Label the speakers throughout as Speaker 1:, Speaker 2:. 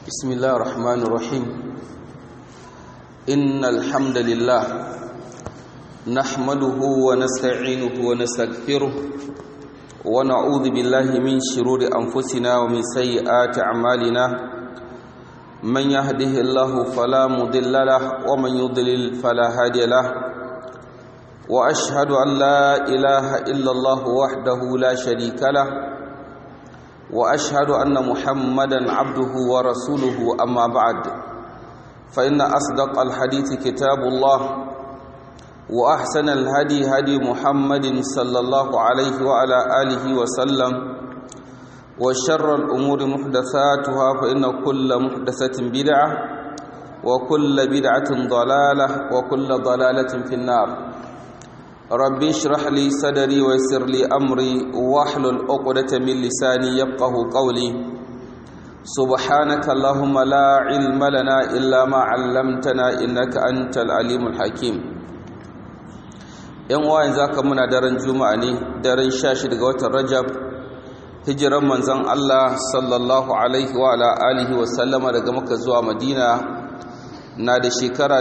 Speaker 1: بسم الله الرحمن الرحيم إن الحمد لله نحمده ونستعينه ونستغفره ونعوذ بالله من شرور أنفسنا ومن سيئات أعمالنا من يهده الله فلا مضل له ومن يضلل فلا هادي له وأشهد أن لا إله إلا الله وحده لا شريك له واشهد ان محمدا عبده ورسوله اما بعد فان اصدق الحديث كتاب الله واحسن الهدي هدي محمد صلى الله عليه وعلى اله وسلم وشر الامور محدثاتها فان كل محدثه بدعه وكل بدعه ضلاله وكل ضلاله في النار ربي اشرح لي صدري ويسر لي امري واحلل عقدة من لساني يفقه قولي سبحانك اللهم لا علم لنا الا ما علمتنا انك انت العليم الحكيم yan uwa yanzu haka muna daren juma'a ne daren 16 ga watan rajab hijiran manzon Allah sallallahu alaihi wa ala alihi wa sallama daga makka zuwa madina na da shekara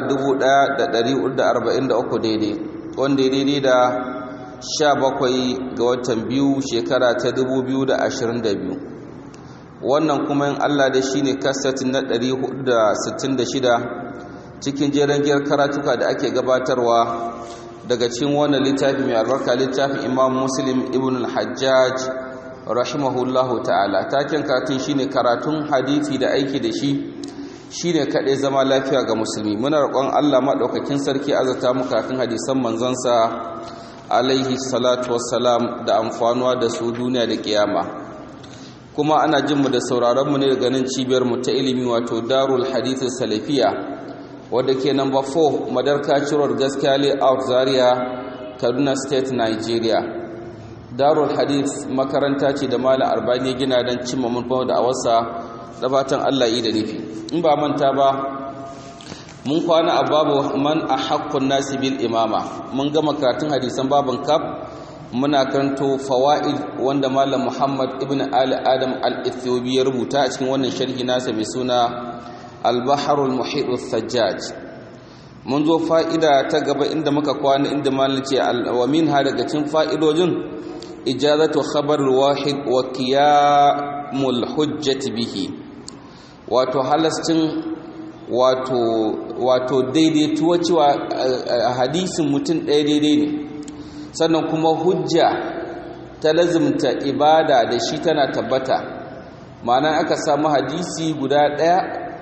Speaker 1: 1443 daidai wanda ya daidai da sha bakwai ga watan biyu shekara ta dubu biyu da ashirin da biyu wannan kuma yin allah da shi ne kasatin na ɗari da sittin da shida cikin jeren giyar karatuka da ake gabatarwa daga cikin wannan littafi mai albarka littafin imam muslim ibn al-hajjaj rahimahullahu ta'ala taken karatun shine karatun hadithi da aiki da shi shi ne kaɗai zama lafiya ga musulmi muna roƙon allah maɗaukakin sarki azata mu kafin hadisan manzansa alaihi salatu wassalam da amfanuwa da su duniya da ƙiyama kuma ana jin mu da sauraron mu ne da ganin cibiyar mu ta ilimi wato darul hadithin salafiya wadda ke number 4 madarka ciror gaskiya layout zaria kaduna state nigeria darul hadith makaranta ce da malam arbani gina don cimma mun da awarsa da fatan allah yi da nufi in ba manta ba mun kwana a babu man a haƙƙun nasi bil imama mun gama karatun hadisan babin kaf muna karanto fawa'id wanda malam muhammad ibn ali adam al-ethiopi ya rubuta a cikin wannan sharhi nasa mai suna al-baharul muhit sajjaj mun zo fa'ida ta gaba inda muka kwana inda malam ce wa min ha daga cikin fa'idojin ijazatu khabar wahid wa qiyamul hujjati bihi wato halascin wato wato daidaituwa cewa hadisin mutum ɗaya daidai ne sannan kuma hujja ta lazimta ibada da shi tana tabbata ma'ana aka samu hadisi guda ɗaya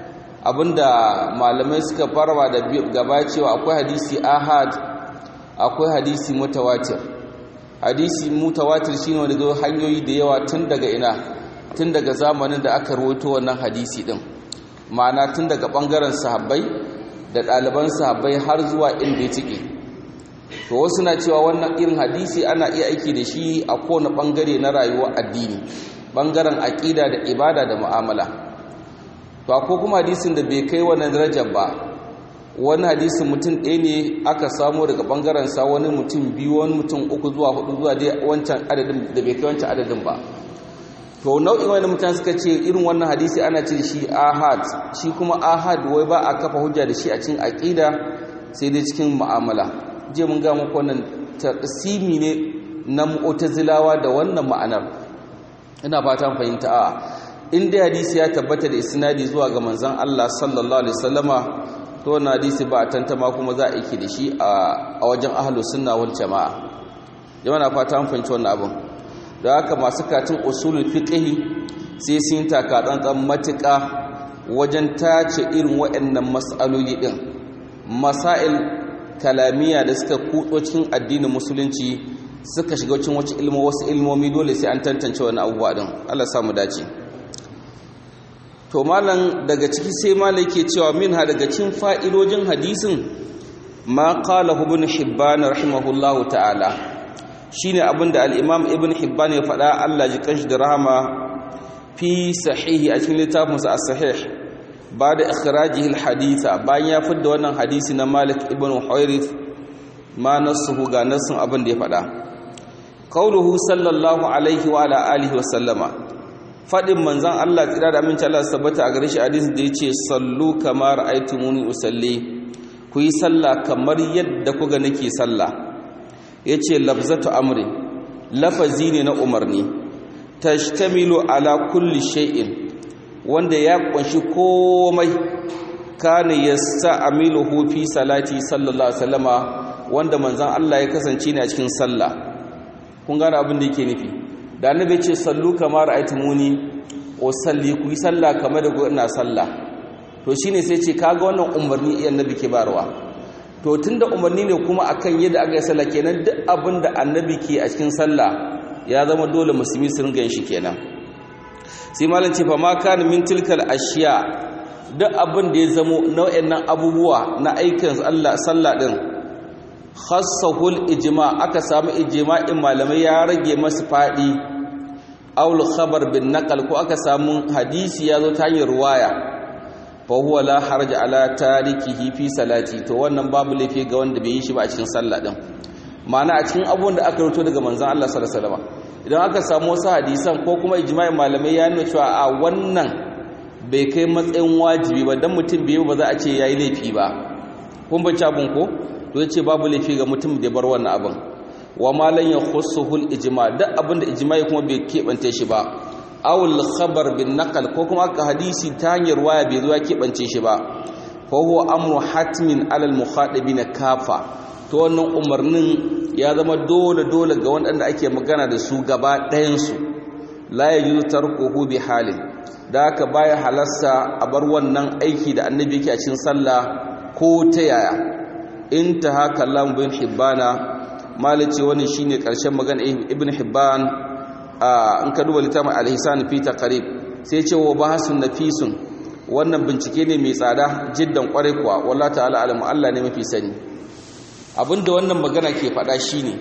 Speaker 1: abinda malamai suka farwa da gaba cewa akwai hadisi ahad akwai hadisi mutawatir hadisi mutawatir shine wanda zo hanyoyi da yawa tun daga ina tun daga zamanin da aka rawaito wannan hadisi din ma'ana tun daga bangaren sahabbai da ɗaliban sahabbai har zuwa inda ya tike to wasu na cewa wannan irin hadisi ana iya aiki da shi a kowane bangare na rayuwar addini bangaren aƙida da ibada da mu'amala to ko kuma hadisin da bai kai wannan darajar ba wani hadisin mutum ɗaya ne aka samu daga bangaren sa wani mutum biyu wani mutum uku zuwa hudu zuwa dai wancan adadin da bai kai wancan adadin ba to nau'in wani mutane suka ce irin wannan hadisi ana ce shi ahad shi kuma ahad wai ba a kafa hujja da shi a cikin aqida sai dai cikin mu'amala je mun ga muku wannan taqsimi ne na mu'tazilawa da wannan ma'anar ina fatan fahimta a in dai hadisi ya tabbata da isnadi zuwa ga manzon Allah sallallahu alaihi wasallama to wannan hadisi ba a tantama kuma za a yi da shi a wajen ahlus sunna wal jamaa jama'a na fata an fahimci wannan abin da haka masu katin usulul fiqhi sai sun taka tsantsan matuƙa wajen tace irin waɗannan mas'aloli din masail kalamiya da suka kutso cikin addinin musulunci suka shiga cikin wasu ilmo wasu ilmomi dole sai an tantance wani abubuwa din Allah samu dace to malam daga ciki sai malam yake cewa minha daga cikin fa'idojin hadisin ma qala ibn hibban rahimahullahu ta'ala shine abinda al-Imam Ibn Hibban ya faɗa Allah ji kanshi da rahama fi sahihi a cikin littafinsa as-sahih bada ikhrajihi al-haditha bayan ya fidda wannan hadisi na Malik ibn Huwairith ma nasuhu ga nasun abin da ya faɗa qauluhu sallallahu alaihi wa ala alihi wa sallama fadin manzon Allah tsira da aminci Allah sabbata a gare shi hadisi da yace sallu kama ra'aytumuni usalli ku yi sallah kamar yadda kuga nake sallah yace labzatu amri lafazi ne na umarni tashtamilu ala kulli shay'in wanda ya kunshi komai kana yasta'miluhu fi salati sallallahu alaihi wasallama wanda manzon Allah ya kasance ne a cikin sallah kun gane abin da yake nufi da annabi ce sallu kama ra'aytumuni o salli ku yi sallah kamar da ina sallah to shine sai ce kaga wannan umarni iya annabi ke barwa to tunda umarni ne kuma akan yadda aka yi sallah kenan duk abin da annabi ke a cikin sallah ya zama dole musulmi su ringa shi kenan sai malam ce fa ma kana min tilkal ashiya duk abin da ya zamo nau'in nan abubuwa na aikin Allah sallah din khassahul ijma aka samu ijma'in malamai ya rage masu fadi aul khabar bin naqal ko aka samu hadisi ya zo ta hanyar ruwaya fa huwa la harja ala tarikihi fi salati to wannan babu laifi ga wanda bai yi shi ba a cikin sallah din ma'ana a cikin abubuwan da aka rubuto daga manzon Allah sallallahu alaihi wasallam idan aka samu wasu hadisan ko kuma ijma'in malamai ya nuna cewa a wannan bai kai matsayin wajibi ba dan mutum bai ba za a ce yayi laifi ba kun bace abun ko to yace babu laifi ga mutum da bar wannan abin wa ma lan yakhussuhu ijma duk abin da ijma'i kuma bai kebance shi ba awul khabar bin naqal ko kuma aka hadisi ta hanyar waya bai zo ya kebance shi ba fa huwa amru hatmin alal mukhadibin kafa to wannan umarnin ya zama dole dole ga wanda ake magana da su gaba ɗayan su la yajuzu tarkuhu bi halin da haka baya halasta a bar wannan aiki da annabi yake a cikin sallah ko ta yaya intaha kallam bin hibbana malice wannan shine karshen magana ibn hibban in ka duba littafin al-ihsan fi taqrib sai ce wa bahasun nafisun wannan bincike ne mai tsada jiddan kwarai kuwa wallahi ta'ala alamu Allah ne mafi sani abinda wannan magana ke faɗa shine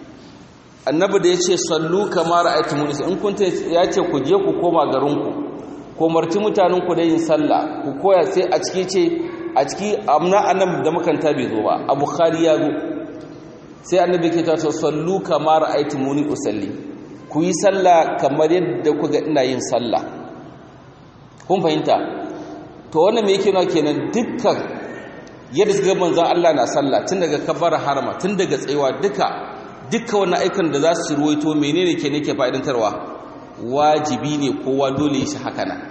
Speaker 1: annabi da yace sallu kama ra'aytumuni in kun ya ce ku je ku koma garinku ko marti mutanen ku da yin sallah ku koya sai a ciki ce a ciki amna annab da makanta bai zo ba a bukhari ya zo sai annabi ke ta sallu kama ra'aytumuni usalli ku yi sallah kamar yadda kuga ina yin sallah kun fahimta to wannan me yake nuna kenan dukkan yadda suka manzon Allah na sallah tun daga kabbara harama tun daga tsayuwa duka duka wannan aikan da za su ruwaito menene ke nake fa'idantarwa wajibi ne kowa dole shi haka nan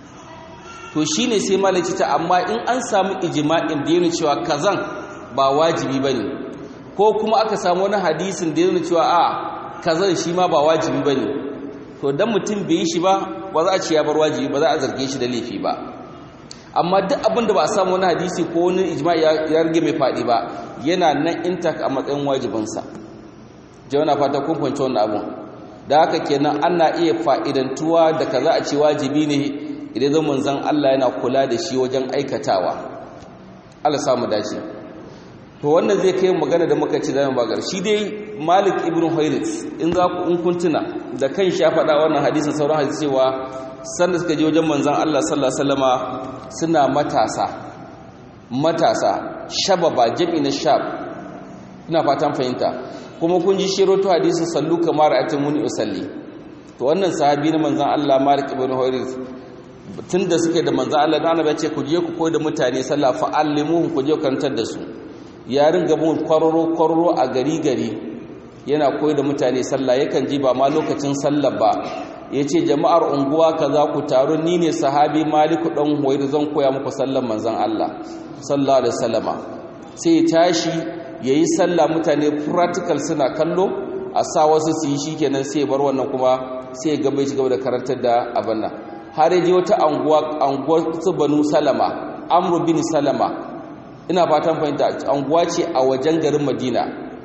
Speaker 1: to shine sai malaci ta amma in an samu ijma'in da yana cewa kazan ba wajibi bane ko kuma aka samu wani hadisin da yana cewa a kazan shi ma ba wajibi bane to dan mutum bai yi shi ba ba za a ce ya bar wajibi ba za a zarge shi da laifi ba amma duk abin da ba a samu wani hadisi ko wani ijma'i ya rage mai faɗi ba yana nan intak a matsayin wajibinsa jawana fata kun fahimci wannan abun da haka kenan ana iya fa'idantuwa da kaza a ce wajibi ne idan zan manzan Allah yana kula da shi wajen aikatawa Allah samu dace to wannan zai kai magana da muka ci zamu bagar shi dai Malik ibn Huwairith in za ku in kuntuna da kan shi ya faɗa wannan hadisin sauran hadisi cewa sanda suka je wajen manzan Allah sallallahu alaihi wasallama suna matasa matasa shababa jami na shab ina fatan fahimta kuma kun ji shiroto hadisin sallu kamar atimuni usalli to wannan sahabi na manzan Allah Malik ibn Huwairith tunda suke da manzan Allah da annabi ya ce ku je ku koyi da mutane sallah fa allimuhum ku je karantar da su ya ringa bin kwararo kwararo a gari gari yana koyi da mutane sallah yakan ji ba ma lokacin sallah ba yace jama'ar unguwa kaza ku taru ni ne sahabi Malik dan Huwairith zan koya muku sallan manzan Allah sallallahu alaihi wasallama sai ya tashi ya yi sallah mutane practical suna kallo a sa wasu su yi shi kenan sai bar wannan kuma sai gaba shi gaba da karantar da abin nan har yaji wata anguwa anguwa su banu salama amru bin salama ina fatan fahimta anguwa ce a wajen garin madina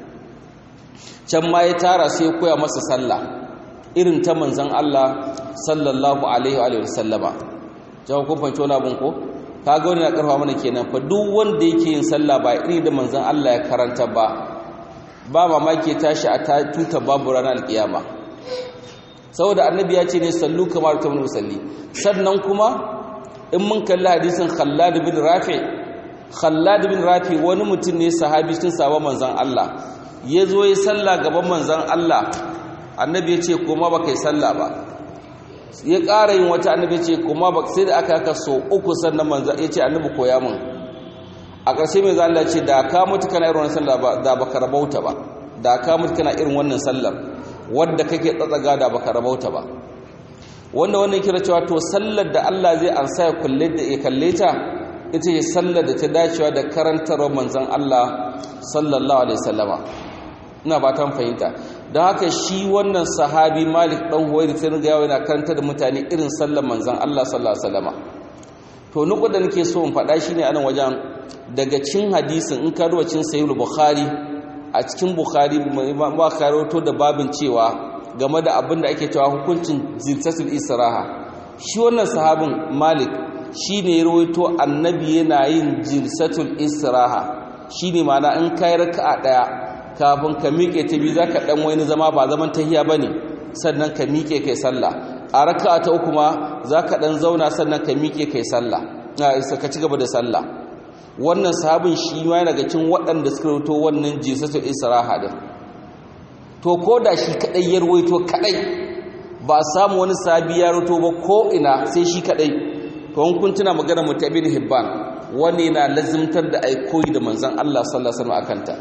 Speaker 1: can ma ya tara sai koya masa sallah irin ta manzon Allah sallallahu alaihi wa sallama jawo kun fahimci wani abin ko kaga wani na karfa mana kenan fa duk wanda yake yin sallah ba iri da manzon Allah ya karanta ba ba mamaki tashi a tuta babu ranar alkiyama saboda annabi ya ce ne sallu kamar ta musalli sannan kuma in mun kalli hadisin Khallad bin Rafi Khallad bin Rafi wani mutum ne sahabi cikin sabon manzon Allah ya zo ya sallah gaban manzon Allah annabi ya ce koma ba kai sallah ba ya ƙara yin wata annabi ce kuma ba sai da aka haka so uku sannan manzo ya ce annabi koya min a ƙarshe mai zalla ce da ka mutu kana irin wannan sallah da baka rabauta ba da ka mutu kana irin wannan sallar wadda kake tsatsaga da baka rabauta ba wanda wannan kira cewa to sallar da Allah zai ansa ya kulle da ya kalle ta ita ce sallar da ta dacewa da karantarwar manzon Allah sallallahu alaihi wasallama ina ba ta fahimta don haka shi wannan sahabi Malik dan Huwayr sai ga yawa yana karanta da mutane irin sallar manzon Allah sallallahu alaihi wasallama to nuku da nake so in faɗa shine anan wajen daga cin hadisin in ka ruwa cin sahih bukhari a cikin bukhari ba karoto da babin cewa game da abin da ake cewa hukuncin ziltatul israha shi wannan sahabin malik shi ne rawaito annabi yana yin jilsatul israha shi ne mana in kai raka'a daya kafin ka miƙe ta biyu zaka dan wani zama ba zaman tahiya bane sannan ka miƙe kai sallah a raka'a ta uku ma zaka dan zauna sannan ka miƙe kai sallah ka ci gaba da sallah wannan sahabin shi ma daga cikin waɗanda suka rawaito wannan jilsatul israha din to ko da shi kadai ya rawaito kadai ba samu wani sabi ya rawaito ba ko ina sai shi kadai to in kun tuna magana mutabin hibban wani na lazimtar da ai koyi da manzon Allah sallallahu alaihi wasallam akanta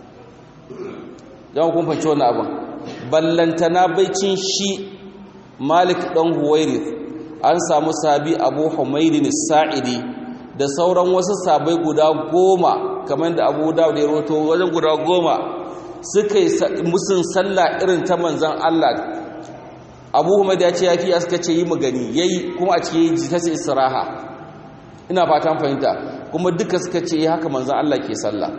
Speaker 1: dan kun fahimci wannan abin ballantana baicin shi Malik dan Huwairith an samu sabi Abu Humaydin Sa'idi da sauran wasu sabai guda goma kamar da Abu Dawud ya rawaito wajen guda goma suka yi musun sallah irin ta manzan Allah abu hamad ya ce ya fiya suka ce yi magani ya yi kuma a cikin jitasa israha ina fatan fahimta kuma duka suka ce haka manzan Allah ke sallah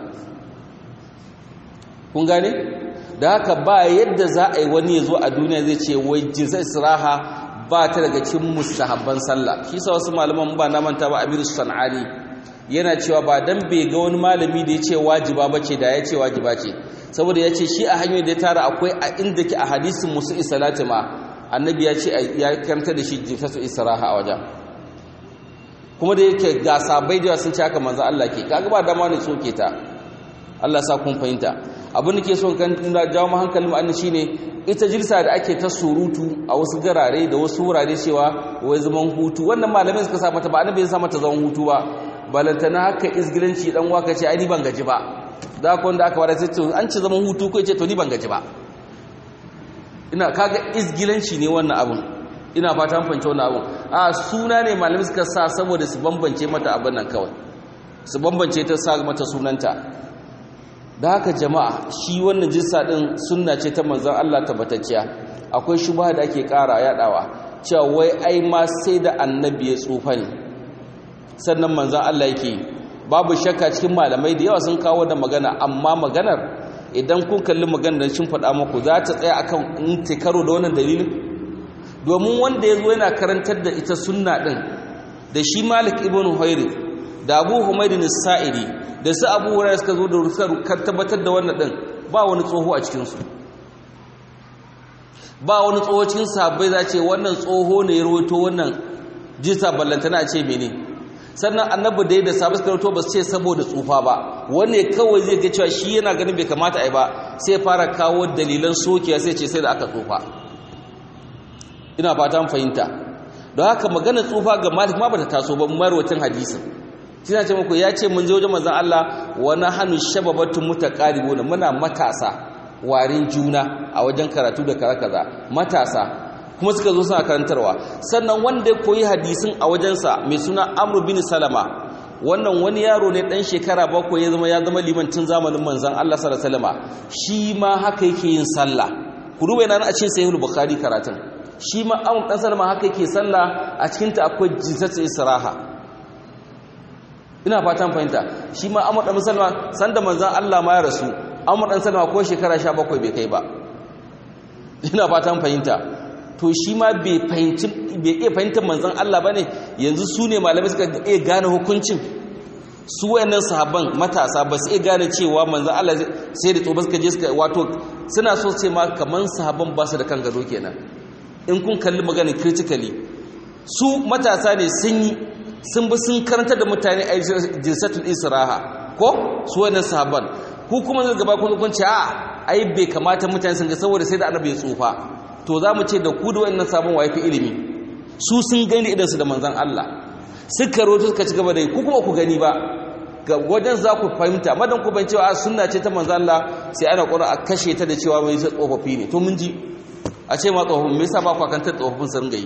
Speaker 1: kun gane da haka ba yadda za a yi wani ya zo a duniya zai ce wai jitasa israha ba ta daga cikin mustahabban sallah shi sa wasu malaman ba na manta ba abiru san'ani yana cewa ba dan bai ga wani malami da ya ce wajiba bace da ya ce wajiba ce saboda ya ce shi a hanyar da ya tara akwai a inda ke a hadisin musu isalati ma annabi ya ce ya karanta da shi jifatu israha a wajen kuma da yake ga sabai da sun ce haka manzo Allah ke kaga ba dama ne soke ta Allah sa kun fahimta abin da ke son kan da jawo mu hankalin mu annabi shine ita jirsa da ake ta surutu a wasu garare da wasu wurare cewa wai zaman hutu wannan malamin suka sa mata ba annabi ya sa mata zaman hutu ba balantana haka izgilanci dan waka ce ai ni ban gaji ba da ku wanda aka wada sai to an ci zaman hutu ko ce to ni ban gaji ba ina kaga izgilanci ne wannan abun ina fata an fahimci wannan abun a suna ne malamin suka sa saboda su bambance mata abin nan kawai su bambance ta sa mata sunanta da haka jama'a shi wannan jinsa din sunna ce ta manzon Allah tabbatacciya akwai shubha da ake ƙara yadawa cewa wai ai ma sai da annabi ya tsufa ne sannan manzon Allah yake babu shakka cikin malamai da yawa sun kawo da magana amma maganar idan kun kalli maganar shin faɗa muku za ta tsaya akan in ta karo da wannan dalilin domin wanda ya zo yana karantar da ita sunna din da shi Malik ibn Huwairi da Abu Humayd sa'idi da su Abu Hurairah suka zo da rusar tabbatar da wannan din ba wani tsoho a cikin su ba wani tsoho cikin sahabbai za ce wannan tsoho ne ya rawaito wannan jisa ballantana a ce mene sannan annabi da ya da sabu suka ba su ce saboda tsufa ba wanne kawai zai ga cewa shi yana ganin bai kamata a yi ba sai fara kawo dalilan sokiya sai ce sai da aka tsufa ina fata fahimta don haka maganar tsufa ga malik ma bata taso ba marwatin hadisin shi na ce muku ya ce mun je wajen manzon Allah wani hannu shababatun mutaqaribuna muna matasa warin juna a wajen karatu da kaza kaza matasa kuma suka zo suna karantarwa sannan wanda ya koyi hadisin a wajensa mai suna amru bin salama wannan wani yaro ne dan shekara bakwai ya zama ya zama limancin zamanin manzon Allah sallallahu alaihi wasallam shi ma haka yake yin sallah ku duba yana a cikin sahih bukhari karatun shi ma amru dan salama haka yake sallah a cikin ta akwai jinsatu israha ina fatan fahimta shi ma amru dan salama sanda manzon Allah ma ya rasu amru dan salama ko shekara 17 bai kai ba ina fatan fahimta to shi ma bai iya fahimtar manzan Allah ba ne yanzu su ne malamai suka iya gane hukuncin su wayannan sahabban matasa ba su iya gane cewa manzan Allah sai da tsoba suka je suka wato suna so ce ma kaman sahabban ba su da kan gado kenan in kun kalli maganin critically su matasa ne sun yi sun bi sun karanta da mutane a jinsatul israha ko su wayannan sahabban ku kuma zai gaba kun kun ce a ai bai kamata mutane sun ga saboda sai da annabi ya tsufa to za mu ce da ku da wannan sabon wa fi ilimi su sun gani idansu da manzan Allah suka roto suka ci gaba da yi ku kuma ku gani ba ga wajen za ku fahimta madan ku ban cewa sunna ce ta manzan Allah sai ana ƙura a kashe ta da cewa mai tsofaffi ne to mun ji a ce ma tsofaffin me yasa ba ku akan ta tsofaffin sun gai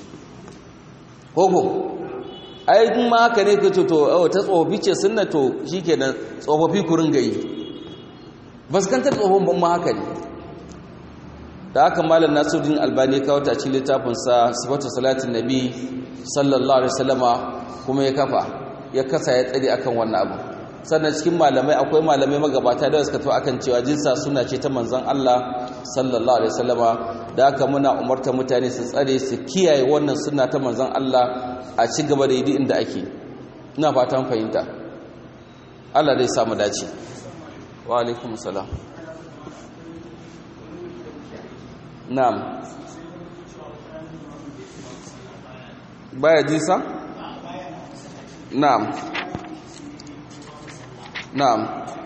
Speaker 1: koko ai in ma haka ne ka ce to ta tsofaffi ce sunna to shikenan tsofaffi ku ringa yi ba su kantar tsofaffin ban ma haka ne da haka malam nasiruddin albani kawo ta cikin littafinsa sifatu salatin nabi sallallahu alaihi wasallama kuma ya kafa ya kasa ya tsare akan wannan abu sannan cikin malamai akwai malamai magabata da suka to akan cewa jinsa suna ce ta manzon Allah sallallahu alaihi wasallama da haka muna umarta mutane su tsare su kiyaye wannan sunna ta manzon Allah a ci gaba da yi inda ake ina fatan fahimta Allah dai samu dace wa alaikum salam na'am baya jisa na'am na'am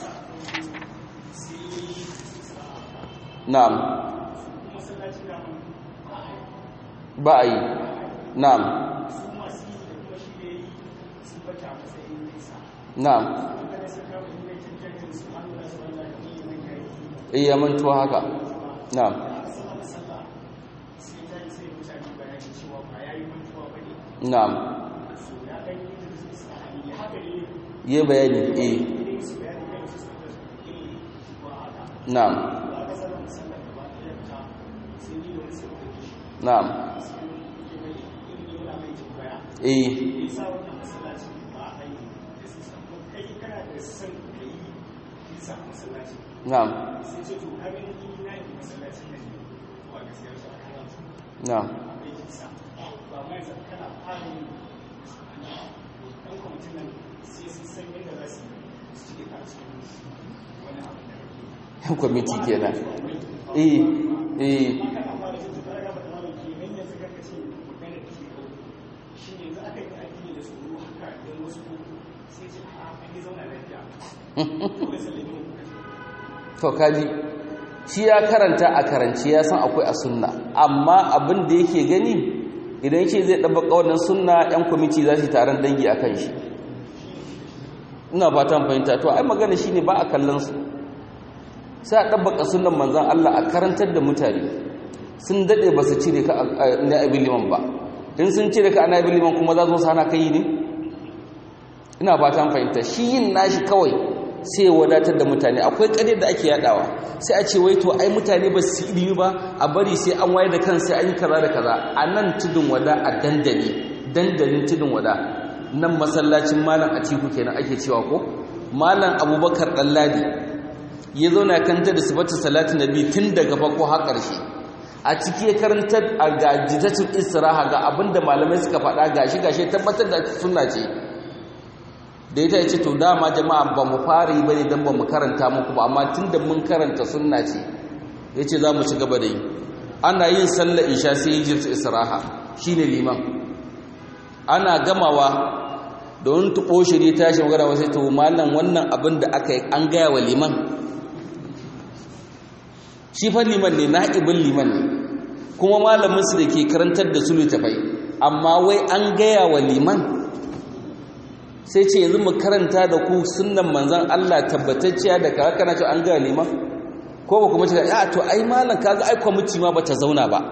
Speaker 1: na'am ba a yi na'am na'am iya mantuwa haka na'am na'am yi bayani eh na'am na'am eh na'am na'am yan kwamiti kenan eh eh to kaji shi ya karanta a karanci ya san akwai a sunna amma abin da yake gani idan yake zai ɗabba wannan sunna yan kwamiti za su taron dangi a kan shi ina fatan fahimta to ai magana shine ba a kallon su sai a ɗabbaka sunan manzan Allah a karantar da mutane sun daɗe ba su cire ka na abin liman ba in sun cire ka na abin liman kuma za su hana kai ne ina fatan fahimta shi yin nashi kawai sai wadatar da mutane akwai ƙaryar da ake yadawa sai a ce wai to ai mutane ba su ilimi ba a bari sai an wayar da kan sai an yi kaza da kaza a nan tudun wada a dandali dandalin tudun wada nan masallacin malam atiku kenan ake cewa ko malam abubakar ɗanladi ya zauna kanta da sifatu salatin nabi tun daga farko har ƙarshe a ciki ya karanta a gajitaccen istiraha ga abinda malamai suka faɗa gashi gashi tabbatar da sunna ce da ita ya ce to dama jama'a ba mu fara yi ba ne don ba mu karanta muku ba amma tun da mun karanta sunna ce ya ce za mu ci gaba da yi ana yin sallar isha sai yi jirta istiraha shi ne liman ana gamawa da wani tuɓo shiri tashi magana wasu to malam wannan abin da aka yi an gaya wa liman shi fa liman ne na'ibin liman ne kuma malaminsu da ke karantar da su littafai amma wai an gaya wa liman sai ce yanzu mu karanta da ku sunnan manzan Allah tabbatacciya da kaga kana cewa an gaya liman ko ba kuma ce a to ai malam kaga ai kwamiti ma bata zauna ba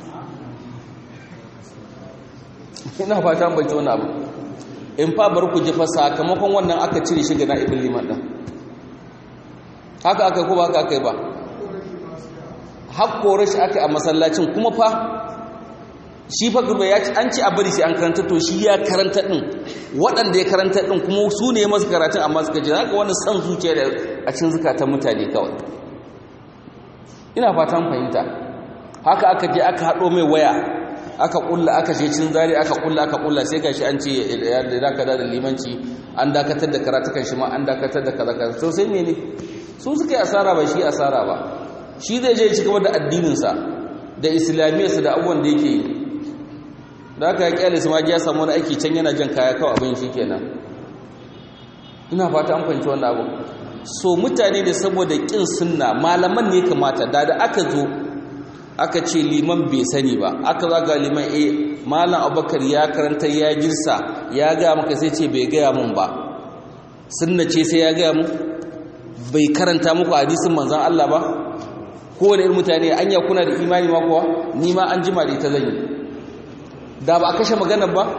Speaker 1: ina fata ban ci wani abu in fa bar ku ji fa sakamakon wannan aka cire shi ga na'ibin liman din haka aka ko ba haka aka yi ba hakkore shi aka a masallacin kuma fa shi fa gurbe ya ci an ci a bari sai an karanta to shi ya karanta din waɗanda ya karanta din kuma su ne masu karatun amma suka ji haka wani san zuciya da a cikin zukatan mutane kawai ina fatan fahimta haka aka je aka haɗo mai waya aka kulla aka je cin zari aka kulla aka kulla sai gashi an ce ya dakatar da limanci an dakatar da karatukan shi ma an dakatar da kaza kaza to sai mene su suka yi asara ba shi asara ba shi zai je ci gaba da addininsa da islamiyarsa da abubuwan da yake yi da aka ya kyale su ma ya samu wani aiki can yana jan kaya kawai abin shi kenan ina fata an fahimci wannan abu so mutane da saboda kin sunna malaman ne kamata da da aka zo aka ce liman bai sani ba aka zaga liman eh malam abubakar ya karanta ya girsa ya gaya maka sai ce bai gaya mun ba sunna ce sai ya gaya mu bai karanta muku hadisin manzon Allah ba kowane irin mutane anya kuna da imani ma kuwa ni ma an jima da ita zan yi da ba a kashe maganar ba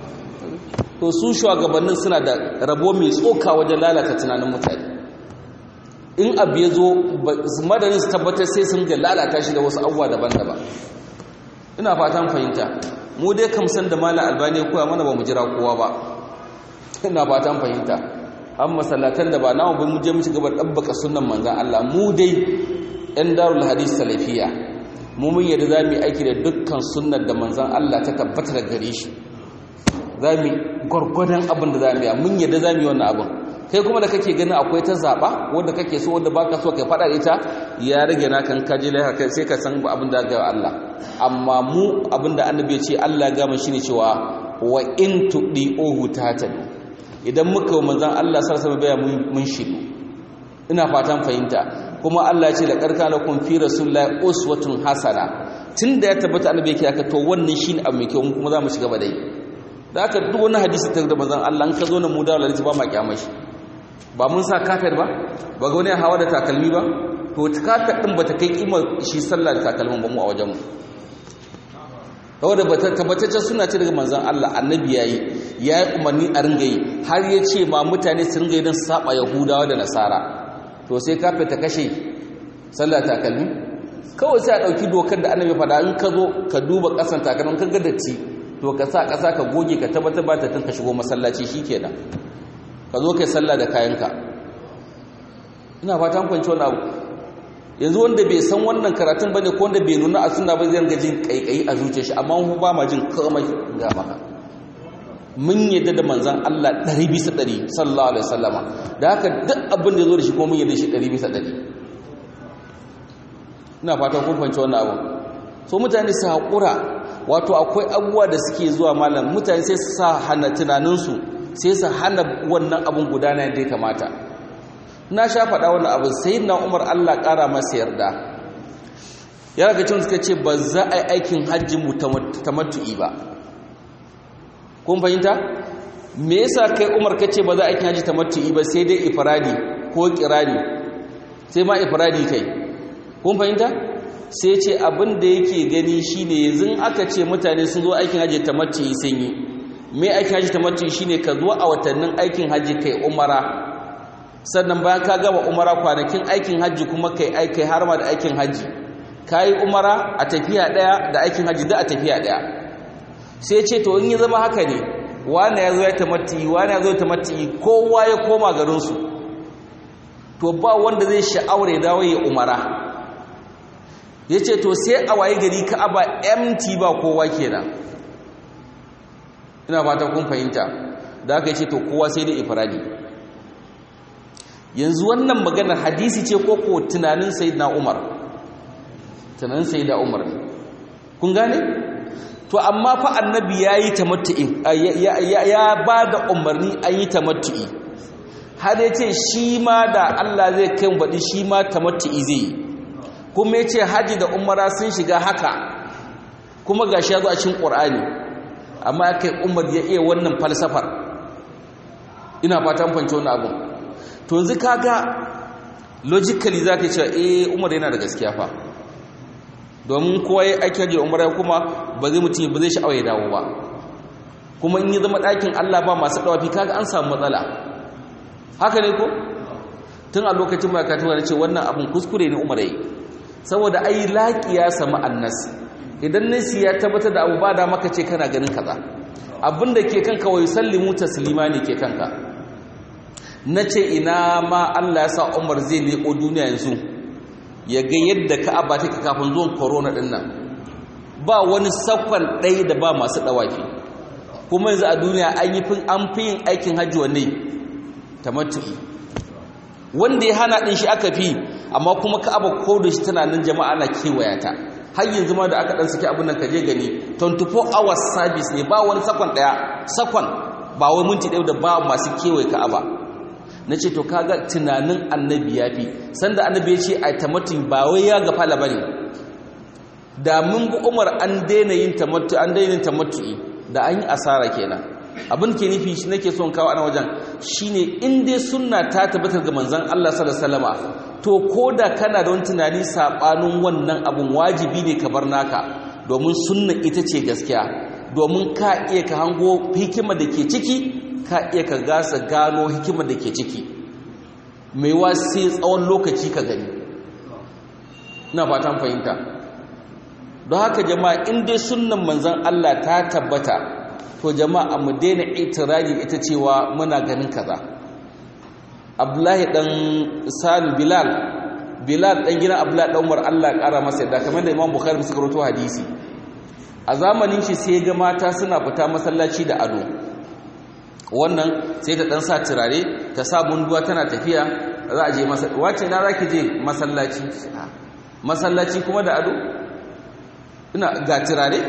Speaker 1: to su shugabannin suna da rabo mai tsoka wajen lalata tunanin mutane in abu ya zo madadin su tabbatar sai sun ga lalata shi da wasu abubuwa daban-daban ina fatan fahimta mu dai kamsan da mala albani koya mana ba mu jira kowa ba ina fatan fahimta an masallatan da ba namu ba mu je mu ci gaba dabbaka sunnan manzon Allah mu dai ɗan darul hadis salafiya mu mun yadda za mu yi aiki da dukkan sunnar da manzon Allah ta tabbata da gare shi za mu gwargwadon abin da za mu yi mun yadda za mu yi wannan abin kai kuma da kake ganin akwai ta zaɓa wanda kake so wanda baka so kai faɗa da ita ya rage na kan kaji lahar sai ka san abin da ga Allah amma mu abin da annabi ya ce Allah ya gama shi ne cewa wa in tudi ohu tatadu idan muka yi manzon Allah sallallahu alaihi wasallam mun shiru ina fatan fahimta kuma Allah ya ce la karkana kun fi rasulillahi uswatun hasana tunda ya tabbata annabi yake haka to wannan shine abu mai kyau kuma za mu shiga ba dai da aka duk wani hadisi ta da manzon Allah an ka zo na mu da lalci ba ma kyamashi ba mun sa kafir ba ba ga wani hawa da takalmi ba to kafir din bata kai kimar shi sallah da takalmin ba mu a wajen mu saboda tabbataccen suna ce daga manzon Allah annabi yayi ya yi umarni a ringa yi har ya ce ma mutane su ringa yi don saba yahudawa da nasara to sai kafir ta kashe sallah takalmi kawai sai a ɗauki dokar da annabi faɗa in ka zo ka duba ƙasan takalmin ka ga datti to ka sa ƙasa ka goge ka tabbatar ba ta tun ka shigo masallaci shikenan ka zo kai sallah da kayanka ina fatan kwanci wani abu yanzu wanda bai san wannan karatun bane ko wanda bai nuna a sunna ba zai ga jin kaikayi a zuciyar shi amma mu ba ma jin komai ga maka mun yadda da manzon Allah 100 bisa 100 sallallahu alaihi wasallama da haka duk abin da ya zo da shi ko mun yadda shi 100 bisa 100 ina fatan kun fahimci wannan abu so mutane su haƙura wato akwai abubuwa da suke zuwa malam mutane sai su sa hana tunaninsu sai su hana wannan abin gudana yadda ya kamata na sha faɗa wannan abin sai na umar allah ƙara masa yarda ya raga cin suka ce ba za a yi aikin hajji mu tamattu'i ba kun fahimta me yasa kai umar ka ce ba za a aikin hajji tamattu'i ba sai dai ifradi ko kirani sai ma ifradi kai kun fahimta sai ce abin da yake gani shine yanzu aka ce mutane sun zo aikin hajji tamattu'i sun yi me aikin hajji tamattu'i shine ka zo a watannin aikin hajji kai umara sannan bayan ka gama umara kwanakin aikin hajji kuma kai aikai har ma da aikin hajji kai umara a tafiya daya da aikin hajji da a tafiya daya sai ce to in ya zama haka ne wani ya zo ya tamattu'i wani ya zo ya tamattu'i kowa ya koma garin su to ba wanda zai sha'awar ya dawo ya umara ya ce to sai a waye gari ka'aba empty ba kowa kenan ina fata kun fahimta da aka ce to kowa sai da ifradi yanzu wannan maganar hadisi ce ko ko tunanin sayyidina umar tunanin sayyidina umar kun gane to amma fa annabi yayi tamattu'i ya ba da umarni an yi tamattu'i har ya ce shi ma da Allah zai kai baɗi shi ma tamattu'i zai yi kuma ya ce haji da umara sun shiga haka kuma ga shi ya zo a cikin ƙur'ani amma ya kai umar ya iya wannan falsafar ina fatan fanci wani abin to yanzu kaga logically za ka ce eh umar yana da gaskiya fa domin kowa ya aiki hajji umara kuma ba zai mutum ba zai sha'awa ya dawo ba kuma in yi zama ɗakin allah ba masu ɗawafi kaga an samu matsala haka ne ko tun a lokacin mai katuwa na ce wannan abin kuskure ne umar yi saboda ai laƙi ya sami annas idan nasi ya tabbatar da abu ba da maka ce kana ganin kaza abin da ke kanka wai sallimu taslima ne ke kanka na ce ina ma Allah ya sa Umar zai leko duniya yanzu ya ga yadda Ka'aba take kafin zuwan corona din nan ba wani sakon ɗaya da ba masu ɗawaki kuma yanzu a duniya an yi fin an fi yin aikin hajji wanne tamattu'i wanda ya hana din shi aka fi amma kuma Ka'aba ko da shi tana nan jama'a na kewaya ta har yanzu ma da aka dan saki abin nan ka je gani 24 hours service ne ba wani sakon ɗaya sakon ba wai minti ɗaya da ba masu kewaye Ka'aba na ce to kaga tunanin annabi ya fi sanda annabi ya ce a tamatin ba wai ya gafala ba ne da mun bi umar an daina yin tamattu an daina yin tamattu'i da an yi asara kenan abin ke nufi shi nake son kawo ana wajen shine in dai sunna ta tabbatar ga manzon Allah sallallahu alaihi wasallam to koda kana da wani tunani sabanin wannan abun wajibi ne ka bar naka domin sunna ita ce gaskiya domin ka iya ka hango hikima da ke ciki ka iya ka gasa gano hikima da ke ciki mai wa sai tsawon lokaci ka gani na fatan fahimta don haka jama'a in dai sunnan manzon Allah ta tabbata to jama'a mu daina itirari ita cewa muna ganin kaza Abdullahi dan Salim Bilal Bilal dan gidan Abdullahi dan Umar Allah kara masa yadda kamar da Imam Bukhari suka rawaito hadisi a zamanin shi sai ga mata suna fita masallaci da ado wannan sai ta dan sa turare ta sa munduwa tana tafiya za a je masallaci wace na zaki je masallaci masallaci kuma da ado ina ga turare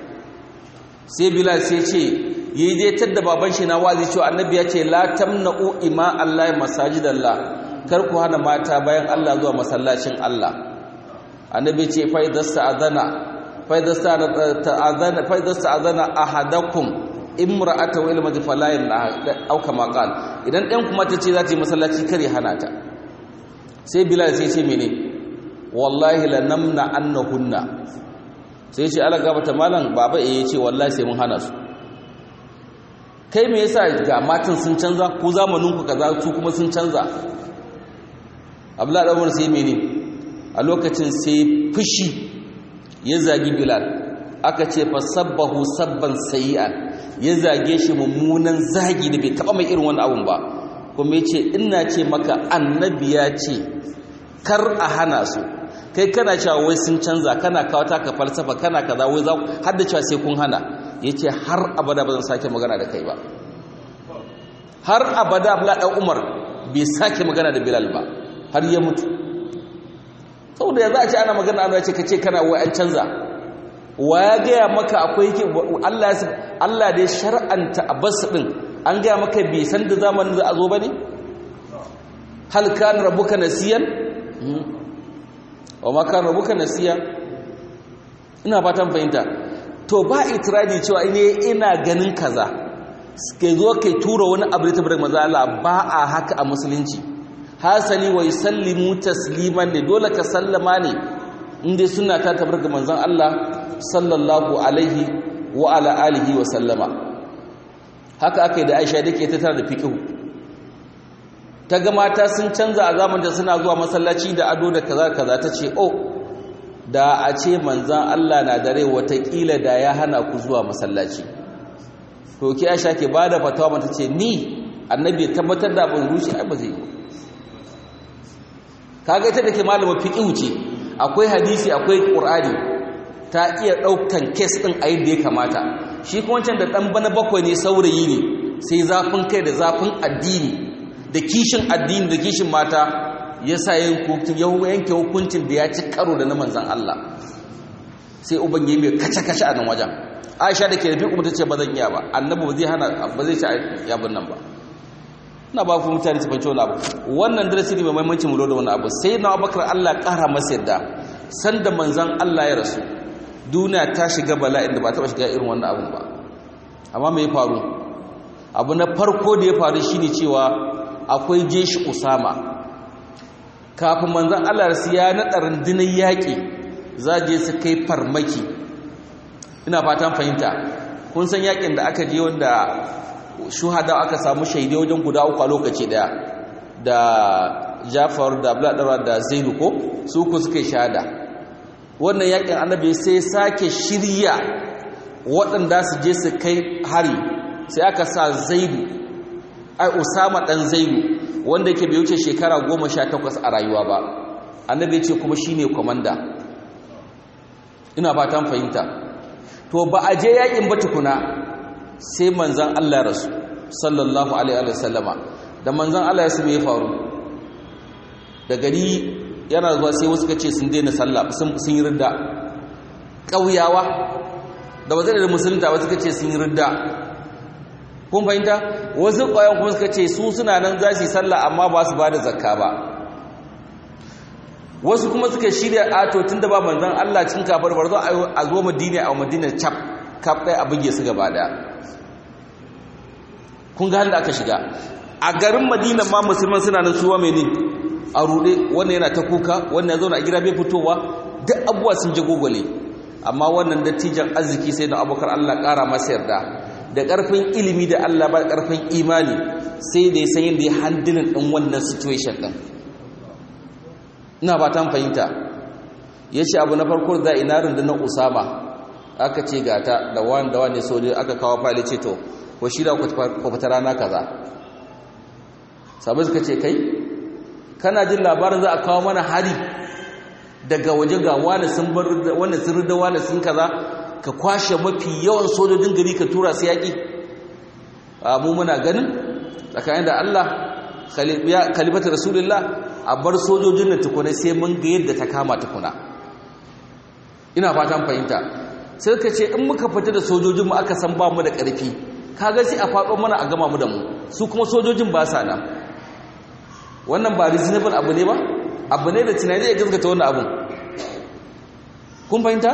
Speaker 1: sai bilal sai ce yi dai tadda baban shi na wazi cewa annabi ya ce la tamna'u ima allahi masajidallah kar ku hana mata bayan Allah zuwa masallacin Allah annabi ce fa idza adana fa idza ta'adana fa idza ta'adana ahadakum imra'ata wa ilma fala au kama qal idan ɗan kuma ta ce za ta yi masallaci kare hana ta sai bilal sai ce mene wallahi la namna annahunna sai ce ala gabata malam baba eh ce wallahi sai mun hana su kai me yasa ga matan sun canza ku zamanin ku kaza su kuma sun canza abdullahi dan umar sai mene a lokacin sai fushi ya zagi bilal aka ce fa sabbahu sabban sayi'an ya zage shi mummunan zagi da bai taba mai irin wani abun ba kuma yace ina ce maka annabi ya ce kar a hana su kai kana cewa wai sun canza kana kawo taka falsafa kana kaza wai za har da cewa sai kun hana yace har abada ba zan sake magana da kai ba har abada Abdullah dan Umar bai sake magana da Bilal ba har ya mutu saboda yanzu a ce ana magana ana ce kace kana wai an canza wa ya gaya maka akwai Allah Allah da ya shar'anta abbas din an gaya maka bai san da zamanin za a zo bane hal kana rabbuka nasiyan wa ma kana rabbuka nasiya ina fatan fahimta to ba itiradi cewa ne ina ganin kaza kai zo kai tura wani abu da tabbata maza Allah ba a haka a musulunci hasali wa yusallimu tasliman ne dole ka sallama ne inda suna ta tabbata manzon Allah sallallahu alaihi wa ala alihi wa sallama haka aka yi da Aisha dake ta tara da fiqhu ta ga mata sun canza a zamanin da suna zuwa masallaci da ado da kaza kaza ta ce oh da a ce manzan Allah na dare watakila da ya hana ku zuwa masallaci to ki Aisha ke bada fatawa mata ce ni annabi ya tabbatar da abin rushe ai ba zai yi kaga ita dake malama fiqhu ce akwai hadisi akwai qur'ani ta iya daukan case din a yadda ya kamata shi kuma wancan da dan bana bakwai ne saurayi ne sai zafin kai da zafin addini da kishin addini da kishin mata ya sa yanke hukuncin da ya ci karo da na manzan Allah sai uban yi mai kace-kace a nan wajen aisha da ke da fiƙo ta ce ba zan iya ba annabi ba zai hana ba zai ci yabin nan ba ina ba ku mutane su fahimci wani abu wannan darasi ne mai mahimmanci mu da wani abu sai na abakar Allah ƙara masa yadda sanda manzan Allah ya rasu duniya ta shiga bala'in da ba taɓa shiga irin wannan abun ba amma me ya faru abu na farko da ya faru shine cewa akwai jeshi usama kafin manzan Allah rasu ya naɗa rundunar yaƙi za je su kai farmaki ina fatan fahimta kun san yaƙin da aka je wanda shuhada aka samu shaidai wajen guda uku a lokaci daya da jafar da abladara da zainu ko su ku suka shahada wannan yaƙin annabi sai sake shirya waɗanda su je su kai hari sai aka sa zaidu ai usama ɗan zaidu wanda yake bai wuce shekara goma sha takwas a rayuwa ba annabi ce kuma shine komanda ina fatan fahimta to ba a je yakin ba tukuna sai manzan Allah rasu sallallahu alaihi wa sallama da manzan Allah ya sami ya faru da gari yana zuwa sai wasu kace sun daina sallah sun yi ridda ƙauyawa da ba zai da musulunta wasu kace sun yi ridda kun fahimta wasu ƙwayan kuma suka ce su suna nan za su yi sallah amma ba su ba da zakka ba wasu kuma suka shirya ato tun da ba manzan Allah cin kafar bar zo a zo madina a madina cap kaf ɗaya a buge su gaba ɗaya kun ga da aka shiga a garin madina ma musulman suna nan suwa mai ne a ruɗe wannan yana ta kuka wannan ya zauna a gida bai fitowa duk abubuwa sun ji gogole amma wannan dattijan arziki sai da abokar Allah ƙara masa yarda da ƙarfin ilimi da Allah ba ƙarfin imani sai da ya san yadda ya handilin ɗin wannan situation ɗin ina ba ta fahimta ya ce abu na farko za a ina rundunar usama aka ce gata da wani da wani sojoji aka kawo fali ce to ko shi da ku fita rana kaza sabu suka ce kai kana jin labarin za a kawo mana hari daga waje ga wani sun bar wani sun rida wani sun kaza ka kwashe mafi yawan sojojin gari ka tura su yaƙi mu muna ganin tsakanin da Allah khalifatu rasulullah a bar sojojin da tukuna sai mun ga yadda ta kama tukuna ina fatan fahimta sai ka ce in muka fita da sojojinmu aka san ba mu da ƙarfi kaga sai a faɗo mana a gama mu da mu su kuma sojojin ba sa nan wannan ba reasonable abu ne ba abu ne da tunani ya gaskata wannan abun kun fahimta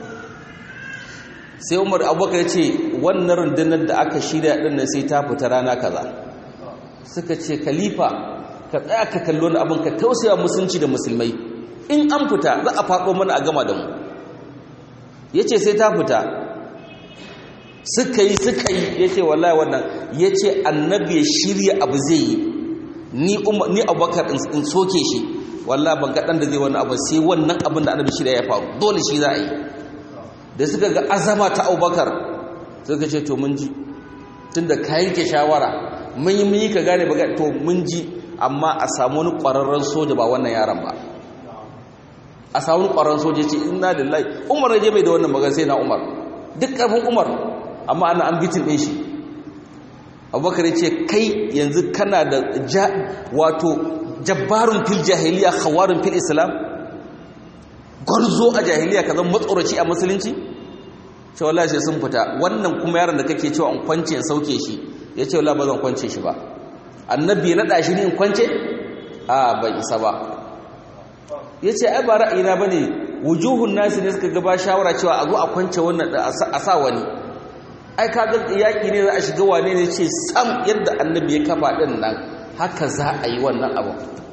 Speaker 1: sai umar abubakar ya ce wannan rundunar da aka shirya ɗin nan sai ta fita rana kaza suka ce khalifa ka tsaya ka kallo wani abin ka tausaya musulunci da musulmai in an fita za a faɗo mana a gama da mu ya ce sai ta fita suka yi suka yi ya ce wallahi wannan ya ce annabi ya shirya abu zai yi ni abubakar in soke shi wallahi ban gaɗan da zai wani abu sai wannan abin da annabi shirya ya faru dole shi za a yi da suka ga azama ta abubakar suka ce to mun ji tun da ka yanke shawara mun yi mun yi ka gane ba to mun ji amma a samu wani ƙwararren soja ba wannan yaran ba a samu wani ƙwararren soja ce ina da lai umar ya je mai da wannan magan sai na umar duk ƙarfin umar amma ana an bitin ɗin shi abubakar ce kai yanzu kana da wato jabbarun fil jahiliya khawarin fil islam gwarzo a jahiliya ka zama matsoraci a musulunci cewa Allah sai sun fita wannan kuma yaron da kake cewa in kwance in sauke shi ya ce wala ba zan kwance shi ba annabi ya naɗa shi ne in kwance a bai isa ba ya ce ai ba ra'ayina ba ne wujuhun nasi ne suka gaba shawara cewa a zo a kwance wannan a sa wani ai ka ga yaƙi ne za a shiga wane ne ce sam yadda annabi ya kafa ɗin nan haka za a yi wannan abu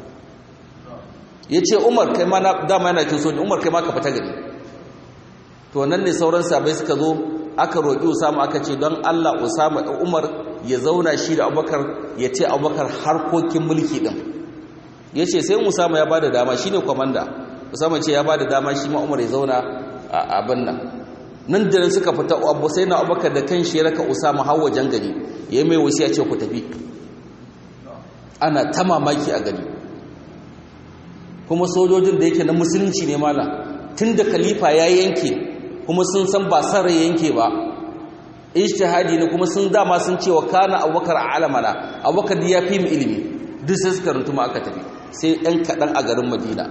Speaker 1: ya ce umar kai ma dama yana cin soji umar kai ma ka fita gari to nan ne sauran sabai suka zo aka roƙi usama aka ce don allah usama umar ya zauna shi da abubakar ya ce abubakar harkokin mulki ɗin ya ce sai usama ya ba da dama shi ne kwamanda usama ce ya ba da dama shi ma umar ya zauna a abin nan nan da nan suka fita abu sai na abubakar da kan shi ya raka usama har wajen gari ya yi mai wasu ya ce ku tafi ana ta mamaki a gari kuma sojojin da yake na musulunci ne mala tun da khalifa ya yanke kuma sun san ba san rai yanke ba ijtihadi ne kuma sun dama sun cewa kana abubakar alamana abubakar ya fi mu ilimi duk sai suka runtuma aka tafi sai ɗan kaɗan a garin madina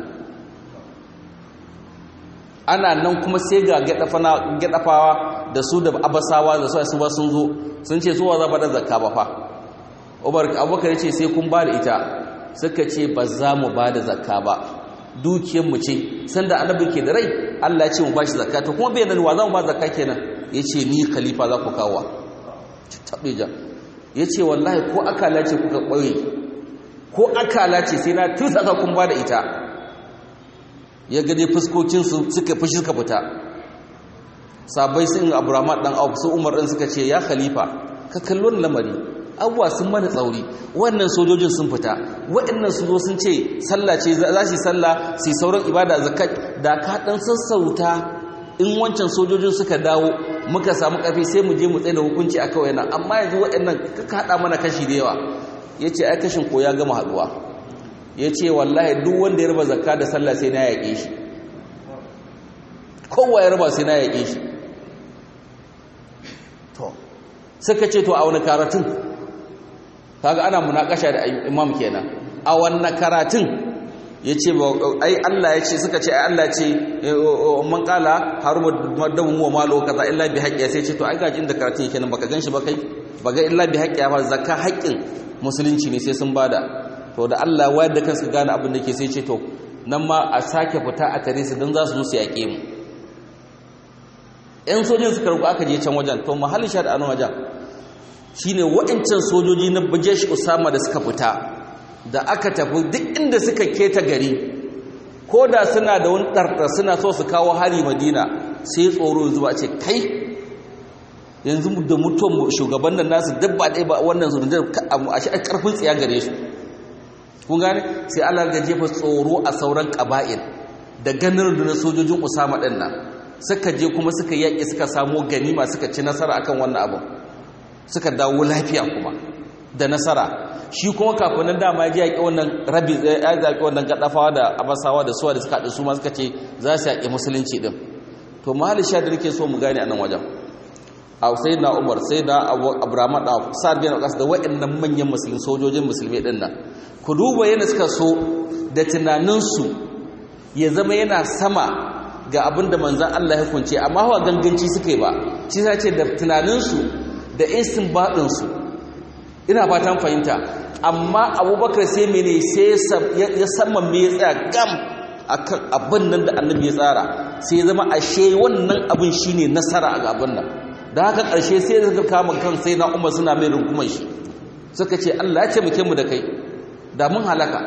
Speaker 1: ana nan kuma sai ga gaɗafawa da su da abasawa da su ba sun zo sun ce zuwa za ba da zakka ba fa abubakar ce sai kun ba da ita suka ce ba za mu ba da zakka ba dukiyarmu ce sanda annabi ke da rai Allah ya ce mu ba shi zakka to kuma bai nan wa za mu ba zakka kenan ya ce ni khalifa za ku kawo taɓe ja ya ce wallahi ko akala ce kuka ɓoye ko akala ce sai na tusa ka kun ba da ita ya gade fuskokinsu suka fushi suka fita sabai sun aburamat ɗan abu su umar ɗin suka ce ya khalifa ka kallon lamari abuwa sun mana tsauri wannan sojojin sun fita waɗannan su zo sun ce sallah ce za su yi sallah su yi sauran ibada zakat da ka ɗan sassauta in wancan sojojin suka dawo muka samu ƙarfi sai mu je mu tsaye da hukunci a kawai nan amma yanzu waɗannan ka haɗa mana kashi da yawa ya ce ai kashin ko ya gama haɗuwa ya ce wallahi duk wanda ya raba zakka da sallah sai na yaƙe shi kowa ya raba sai na yaƙe shi to suka ce to a wani karatun kaga ana munakasha da imam kenan a wannan karatun yace ai Allah yace suka ce ai Allah ce man qala harbu madamu wa malu kaza illa bi haqqi sai ce to ai gajin da karatun yake nan baka ganshi ba kai baga illa bi haqqi ba zakka haƙƙin musulunci ne sai sun bada to da Allah wayar da kansu gane abin da ke sai ce to nan ma a sake fita a tare su don za su musu yaƙe mu ‘yan sojin suka ruku aka je can wajen to mahallin sha da wajen shi ne waɗancan sojoji na bajesh usama da suka fita da aka tafi duk inda suka keta gari ko da suna da wani ɗarɗar suna so su kawo hari madina sai tsoro zuwa ce kai yanzu da mutuwan shugaban nan nasu duk ba ɗaya ba wannan zurundar a shi ƙarfin tsiya gare su kun gane sai allah ga jefa tsoro a sauran ƙaba'il da ganin rundunar sojojin usama ɗin nan suka je kuma suka yaƙi suka samo ganima suka ci nasara akan wannan abu suka dawo lafiya kuma da nasara shi kuma kafin nan dama ya yaƙi wannan rabi ya yaƙi wannan gaddafawa da abasawa da suwa da suka haɗu su ma suka ce za su yaƙi musulunci ɗin to mahali sha da nake so mu gane a nan wajen a sai na umar sai na abraham da sa'ad bin aqas da waɗannan manyan musulmi sojojin musulmi ɗin nan ku duba yana suka so da tunaninsu ya zama yana sama ga abin da manzan Allah ya kunce amma hawa ganganci suka yi ba shi sa ce da tunaninsu da istinbadinsu ina fatan fahimta amma abubakar sai mene sai ya saman me ya tsaya gam akan abin nan da annabi ya tsara sai ya zama ashe wannan abin shine nasara a abin nan da haka ƙarshe sai da suka kama kan sai na umar suna mai rungumar shi suka ce Allah ya ce muke mu da kai da mun halaka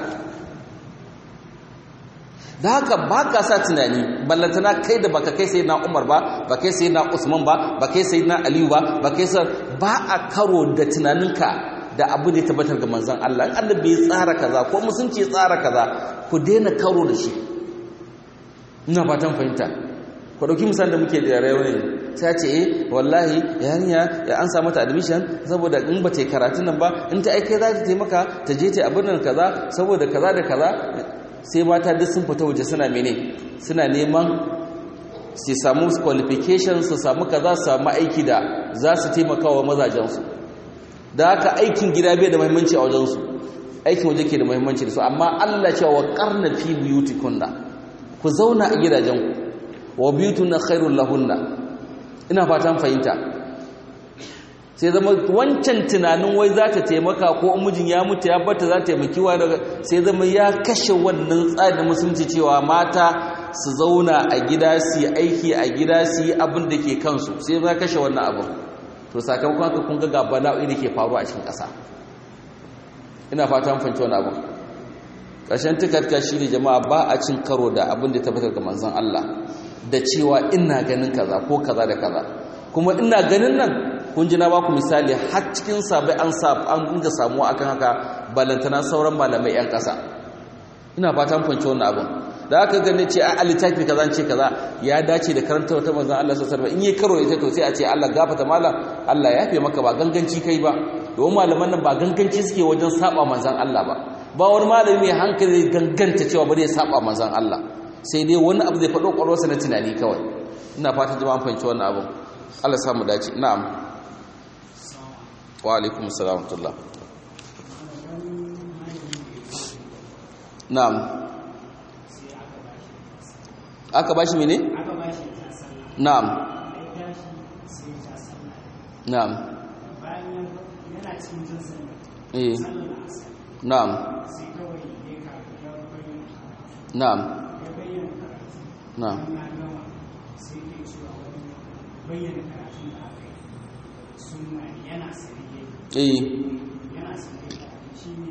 Speaker 1: da haka ba ka sa tunani ballantana kai da baka kai sai na umar ba ba kai sai na usman ba ba kai sai na aliyu ba ba kai sa ba a karo da tunaninka da abu da ya tabbatar ga manzan Allah in annabi ya tsara kaza ko musunci ya tsara kaza ku daina karo da shi ina fatan fahimta ku dauki misali da muke da rayuwa ne sai ce eh wallahi yarinya ya an samu ta admission saboda in ba ta yi karatun nan ba in ta aike za ta taimaka ta je ta abin nan kaza saboda kaza da kaza sai mata duk sun fita waje suna mene suna neman su samu qualification su samu kaza su samu aiki da za su taimaka wa mazajensu da haka aikin gida bai da muhimmanci a wajensu aikin waje ke da muhimmanci da su amma Allah cewa karna fi biyutikunna ku zauna a gidajenku wa biyutuna khairul lahunna ina fatan fahimta sai zama wancan tunanin wai za ta taimaka ko mijin ya mutu ya bata za ta taimaki wa daga sai zama ya kashe wannan tsarin musulunci cewa mata su zauna a gida su yi aiki a gida su yi abin da ke kansu sai ya kashe wannan abin to sakamakon haka kun ga bala'o'i da ke faruwa a cikin ƙasa ina fata mun fahimci wannan abin ƙarshen tukarka shi ne jama'a ba a cin karo da abin da tabbatar ga manzon Allah da cewa ina ganin kaza ko kaza da kaza kuma ina ganin nan kun ji na baku misali har cikin sabai an sa an dinga samuwa akan haka balantana sauran malamai yan ƙasa ina fatan fanci wannan abin da aka gane ce a littafi kaza ce kaza ya dace da karanta wata manzon Allah sallallahu alaihi in yi karo ita to sai a ce Allah gafata malam Allah ya yafe maka ba ganganci kai ba domin malaman nan ba ganganci suke wajen saba manzon Allah ba ba wani malami mai hankali ganganta cewa bari ya saba manzon Allah sai dai wani abu zai faɗo ƙwarwarsa na tunani kawai ina fatan jama'an fahimci wannan abin Allah samu dace na'am wa alaikum salam wa na'am aka bashi mene na'am na'am eh na'am na'am na'am
Speaker 2: bayyana karatun da aka yi suna yana sarge
Speaker 1: eh
Speaker 2: yana sarge shi ne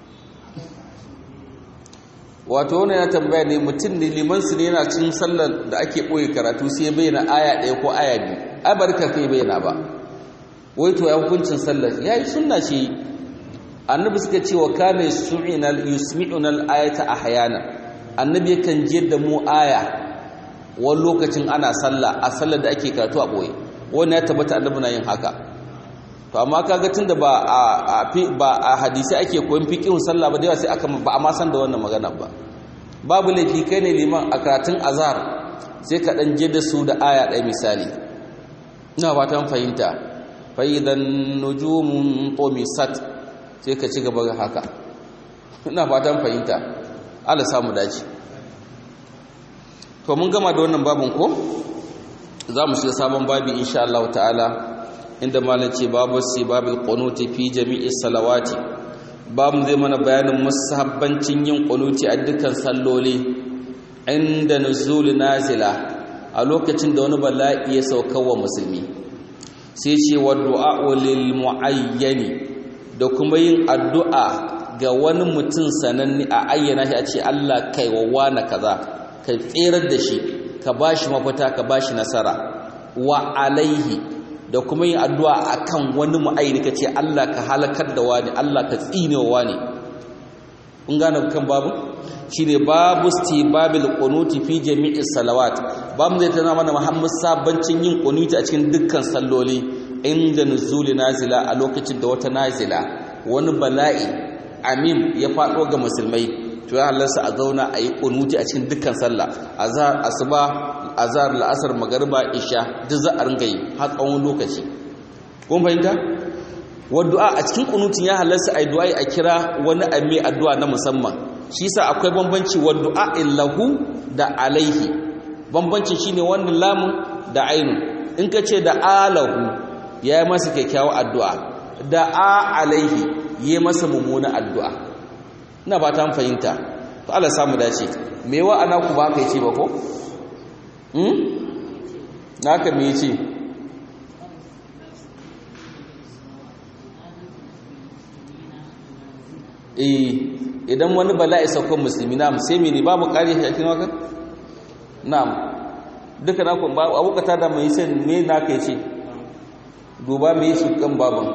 Speaker 1: wato wani ya tambaya ne mutum ne liman su ne yana cin sallar da ake ɓoye karatu sai bayyana aya ɗaya ko aya biyu ai barka kai bayyana ba wai to ya hukuncin sallar ya yi sunna ce annabi suka ce wa kana yusmi'una al-ayata ahyana annabi yakan je da mu aya wani lokacin ana sallah a sallar da ake karatu a ɓoye wani ya tabbata annabi na yin haka to amma kaga tunda ba a ba a hadisi ake koyon fiqhun sallah ba da yawa sai aka ba a ma san da wannan magana ba babu laifi kai ne liman a karatun azhar sai ka dan je da su da aya ɗaya misali ina fatan fahimta fa idan nujumun tumisat sai ka ci gaba haka ina fatan fahimta Allah samu dace to mun gama da wannan babin ko za mu shiga sabon babi insha Allah ta'ala inda malam ce babu si babil qunuti fi jami'i salawati babu zai mana bayanin musabbancin yin kunuti a dukkan salloli inda nuzul nazila a lokacin da wani bala'i ya sauka wa musulmi sai ce wa du'a lil muayyani da kuma yin addu'a ga wani mutum sananne a ayyana shi a ce Allah kai wa wani kaza ka tserar da shi ka bashi mafita ka bashi nasara wa alaihi da kuma yin addu'a akan wani mu'ayyani ka ce Allah ka halakar da wani Allah ka tsine wa wani kun gane kan babu shine babu istibabil qunuti fi jami'i salawat babu zai tana mana muhammad sabancin yin qunuti a cikin dukkan salloli inda nuzuli nazila a lokacin da wata nazila wani bala'i amim ya faɗo ga musulmai to ya halarsa a zauna a yi qunuti a cikin dukkan sallah azhar asuba azhar la'asar magariba isha duk za a ringa yi har tsawon lokaci kun fahimta waddu'a a cikin kunutin ya halarsa a yi du'a a kira wani amme addu'a na musamman shi sa akwai bambanci waddu'a illahu da alaihi bambancin shine wannan lamun da ainu in ka ce da alahu ya yi masa kyakkyawar addu'a da a alaihi ya yi masa mummuna addu'a ina ba ta fahimta to Allah samu dace me wa ana ku ba ka yi ce ba ko? na ka me ce eh idan wani bala'i saukan musulmi na sai mene babu kare shi a cikin wakan na'am duka na kun babu abokata da mai sai me na kai ce duba me su kan baban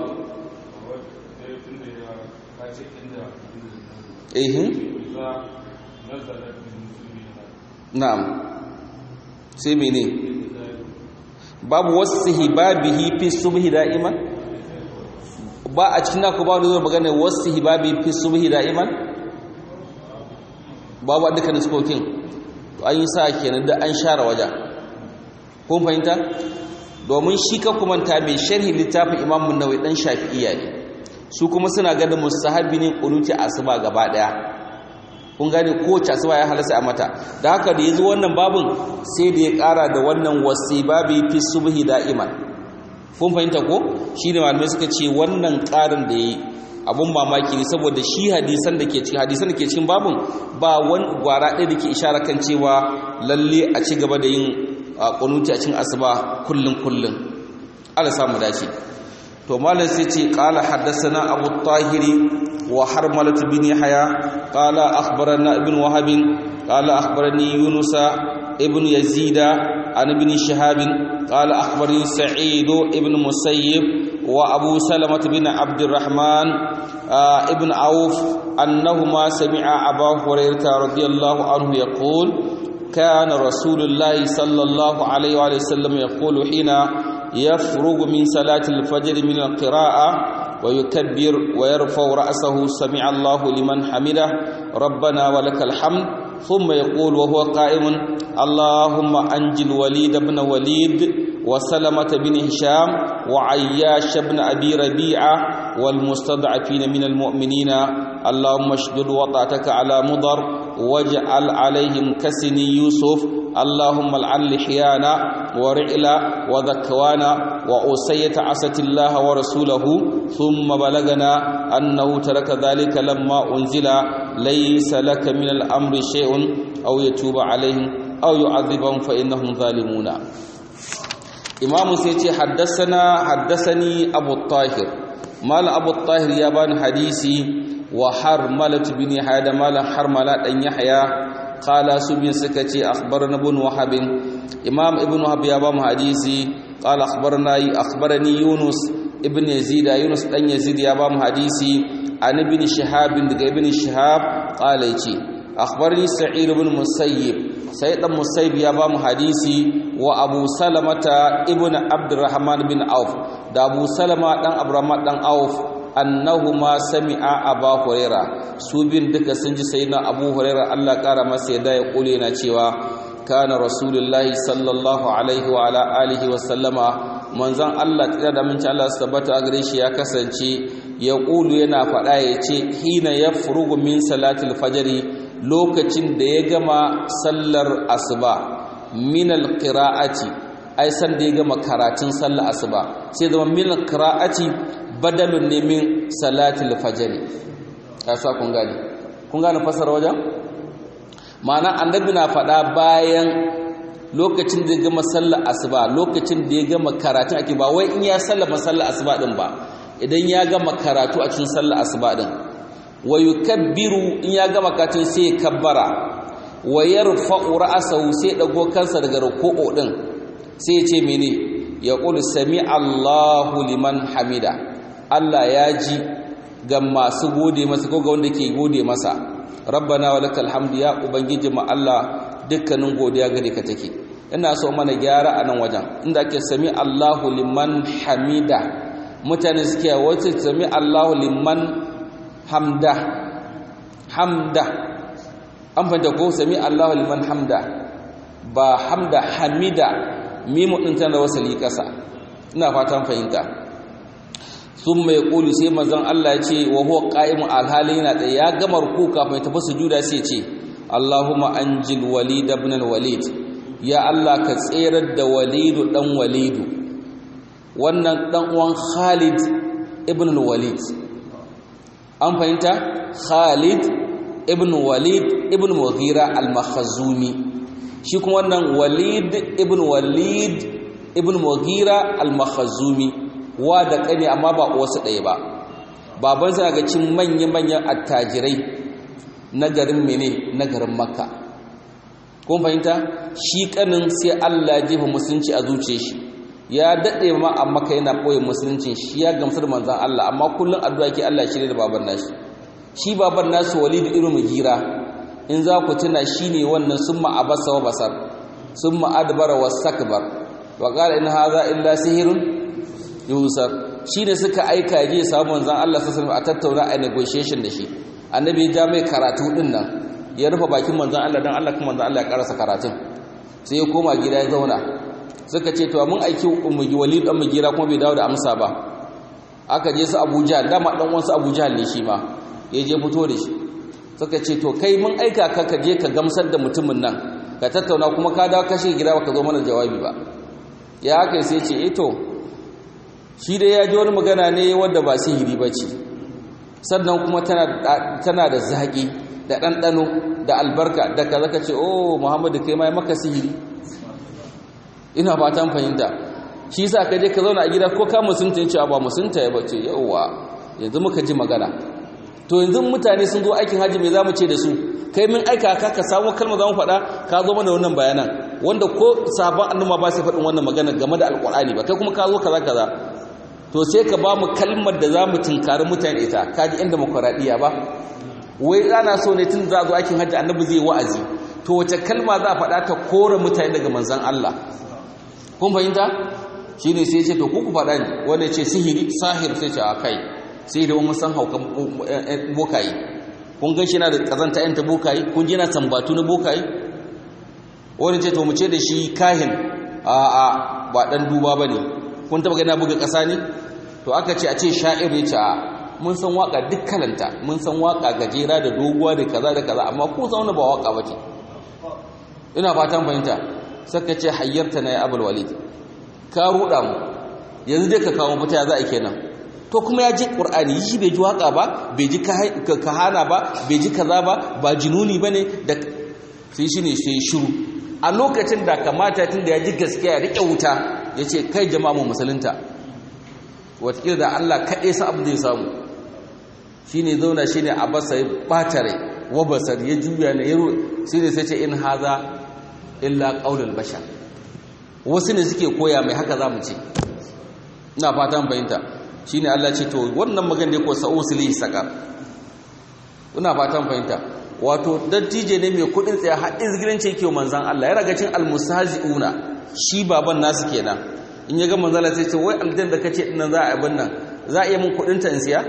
Speaker 1: eh na'am sai mene babu wasu hibabihi fi subhi da'iman ba a cikin naku ba wani zuwa magana wasu hibabi fi subhi da'iman babu a dukkan diskokin to an yi sa kenan da an share waje kun fahimta domin shi ka kumanta mai sharhi littafin imamun nawai dan shafi'iyya ne su kuma suna ganin mustahabi ne kunuti asuba gaba daya kun gane kowace asuba ya halasta a mata da haka da yazo wannan babun sai da ya kara da wannan wasibabi fi subhi da'iman kun fahimta ko shine malamai suka ce wannan karin da yayi abun mamaki ne saboda shi hadisan da ke cikin hadisan da ke cikin babun ba wani gwara ɗaya da ke ishara kan cewa lalle a ci gaba da yin kunuti a cikin asuba kullun kullun Allah samu dace to malam sai ce qala haddathana abu tahiri wa harmalat bin yahya qala akhbarana ibn wahab qala akhbarani yunus ibn yazid an ibn shihab qala akhbarani sa'id ibn musayyib wa abu salamah bin abd الرحمن ibn auf annahuma sami'a abu hurairah radiyallahu anhu yaqul كان رسول الله صلى الله عليه وسلم يقول حين يفرغ من صلاة الفجر من القراءة ويكبر ويرفع رأسه سمع الله لمن حمده ربنا ولك الحمد ثم يقول وهو قائم اللهم أنجل الوليد بن وليد وسلمة بن هشام وعياش بن أبي ربيعة والمستضعفين من المؤمنين اللهم اشدد وطأتك على مضر واجعل عليهم كسني يوسف اللهم العن لحيانا ورعلا وذكوانا وأسية عسة الله ورسوله ثم بلغنا أنه ترك ذلك لما أنزل ليس لك من الأمر شيء أو يتوب عليهم أو يعذبهم فإنهم ظالمون إمام سيتي حدثنا حدثني أبو الطاهر مال أبو الطاهر يابان حديثي وحرملة بن يحيى مال حرملة أن يحيى قال سبين سكتي أخبرنا ابن وهب إمام ابن وهب يابان حديثي قال أخبرنا أخبرني يونس ابن يزيد يونس أن يزيد يابان حديثي عن ابن شهاب ابن شهاب قال يتي أخبرني سعيد بن مسيب سيد مسيب يابان حديثي وأبو سلمة ابن عبد الرحمن بن عوف da Abu Salama dan Abramat dan Auf annahuma sami'a Abu Huraira su bin duka sun ji sayyidina Abu Huraira Allah kara masa yadda ya kule na cewa kana rasulullahi sallallahu alaihi wa ala alihi wa sallama manzon Allah tsira da minci Allah tabbata a gare shi ya kasance ya kulu yana faɗa ya ce hina yafrugu min salatil fajri lokacin da ya gama sallar asuba min alqira'ati ai san da ya gama karatun sallar asuba sai zama min qira'ati badalun ne min salatil fajr ya sa kun gane kun gane fasara wajen ma'ana annabi na faɗa bayan lokacin da ya gama sallar asuba lokacin da ya gama karatun ake ba wai in ya sallama sallar asuba din ba idan ya gama karatu a cikin sallar asuba din wa yukabbiru in ya gama karatun sai ya kabbara wa yarfa'u ra'sahu sai dago kansa daga ruku'u din sai ya ce mene ya qulu sami Allahu liman hamida Allah ya ji ga masu gode masa ko ga wanda ke gode masa rabbana walakal hamdu ya ubangiji ma Allah dukkanin godiya gare ka take ina so mana gyara a nan wajen inda ake sami Allahu liman hamida mutane suke wace sami Allahu liman hamda hamda an fanta ko sami Allahu liman hamda ba hamda hamida mimu din tana wasali kasa ina fatan fahimta sun mai ƙulu sai mazan Allah ya ce wa huwa ƙa'imun alhali yana ɗaya ya gama ruku kafin ya tafi sujuda sai ce Allahumma anjil walid ibn walid ya Allah ka tserar da walidu dan walidu wannan dan uwan Khalid ibn walid an fahimta Khalid ibn walid ibn Mughira al-Makhzumi shi kuma wannan walid ibn walid ibn Mughira al-Makhzumi wa da kane amma ba wasu ɗaya ba baban sa ga cin manya-manyan attajirai na garin mene na garin makka kun fahimta shi kanin sai Allah ya jefa musulunci a zuce shi ya daɗe ma a maka yana ɓoye musuluncin shi ya gamsar manzan Allah amma kullum addu'a ke Allah shirya da baban nashi shi baban nasu walid irin mugira in za ku tuna shi ne wannan sun ma'abasa wa basar sun ma'adbara wa sakbar wa qala in hadha illa sihirun yusar shi ne suka aika je samu manzan Allah sallallahu a tattauna a negotiation da shi annabi ya ja mai karatu din nan ya rufe bakin manzan Allah dan Allah kuma manzan Allah ya karasa karatun sai ya koma gida ya zauna suka ce to mun aiki ummi walid dan mugira kuma bai dawo da amsa ba aka je su Abuja dama dan uwansu Abuja ne shi ma ya je fito da shi suka ce to kai mun aika ka ka je ka gamsar da mutumin nan ka tattauna kuma ka dawo kashe gida baka zo mana jawabi ba ya haka sai ce eh to shi dai ya ji wani magana ne wanda ba sihiri ba ce sannan kuma tana da zaƙi da ɗanɗano da albarka da ka zaka ce oh muhammadu kai ma maka sihiri ina fatan fahimta shi sa ka je ka zauna a gida ko ka musunta cewa ba musunta ya bace yauwa yanzu muka ji magana to yanzu mutane sun zo aikin haji me za mu ce da su kai min aika ka ka samu kalma za mu faɗa ka zo mana wannan bayanan wanda ko sabon annuma ba sai faɗin wannan magana game da alƙur'ani ba kai kuma ka zo kaza kaza to sai ka ba mu kalmar da za mu tunkari mutane ita ka ji yan demokuraɗiyya ba wai ana so ne tun za a zo aikin hajji annabi zai wa'azi to wace kalma za a faɗa ta kore mutane daga manzan Allah kun fahimta shi ne sai ce to kuku faɗa ne wanda ce sihiri sahir sai ce a kai sai da wani san haukan bokaye kun gan shi na da ƙazanta yanta bokaye kun ji na tambatu na bokaye wani ce to mu ce da shi kahin a a ba ɗan duba ba ne kun taba gana buga ƙasa ne to aka ce a ce sha'ir ya ce a mun san waka duk kalanta mun san waka gajera da doguwa da kaza da kaza amma ko zauna ba waka bace ina fatan fahimta saka ce hayyarta na ya abul walid ka ruda mu yanzu dai ka kawo mafita ya za a kenan to kuma ya ji qur'ani shi bai ji waka ba bai ji kahana ba bai ji kaza ba ba jinuni bane da sai shine sai shiru a lokacin da kamata tun da ya ji gaskiya ya rike wuta ya ce kai jama'a mu musulunta watakila da Allah kaɗai sa abin da ya samu shi ne zauna shi ne a basa ya ɓatare wa basar ya juya na yaro shi ne sai ce in haza illa ƙaunar bashar wasu ne suke koya mai haka za mu ce ina fatan fahimta shi ne Allah ce to wannan magan da ya ko sa'o su lihi saƙar ina fatan fahimta wato dattije ne mai kuɗin tsaye haɗin zigiranci yake manzan Allah ya raga cin almusazi'una shi baban nasu kenan in ya ga manzala sai ce wai aljan da kace dinnan za a abin nan za a iya mun kudin ta in siya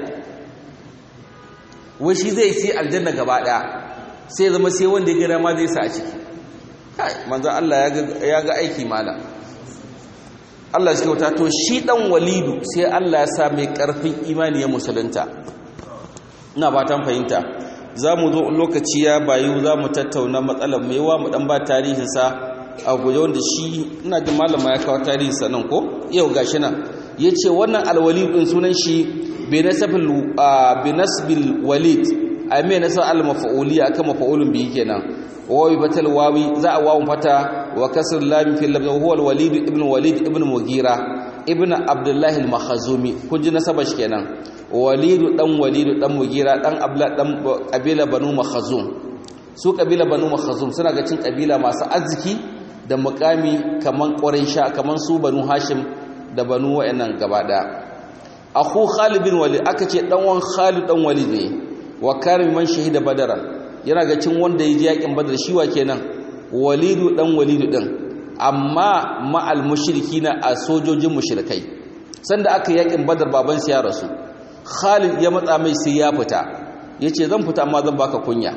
Speaker 1: wai shi zai si aljanna gaba daya sai zama sai wanda ya gida ma zai sa a ciki kai manzan Allah ya ga aiki mala Allah shi kyauta to shi dan walidu sai Allah ya sa mai karfin imani ya musulunta ina fatan fahimta za mu zo lokaci ya bayu za mu tattauna matsalar mai wa mu dan ba tarihinsa a guje wanda shi ina jin malama ya kawo tarihinsa nan ko yau gashi nan ya ce wannan alwali ɗin sunan shi bi nasbil bi nasbil walid ai me nasab al maf'uliyya akan maf'ulun bihi kenan wawi batal wawi za a wawun fata wa kasr lam fi lafz huwa al walid ibn walid ibn mugira ibn abdullah al makhzumi kun ji nasabar shi kenan walidu dan walidu dan mugira dan abla dan kabila banu makhzum su kabila banu makhzum suna ga cin kabila masu arziki da mukami kaman quraisha kaman su banu hashim da banu wayannan gaba daya akhu khalid bin walid aka ce dan wan khalid dan walid ne wa karim man shahida badara yana ga cin wanda yaji yakin badar shi wa kenan walidu dan walidu din amma ma'al mushrikina a sojojin mushrikai sanda aka yakin badar baban sa ya rasu Khalid ya matsa mai sai ya fita yace zan fita amma zan baka kunya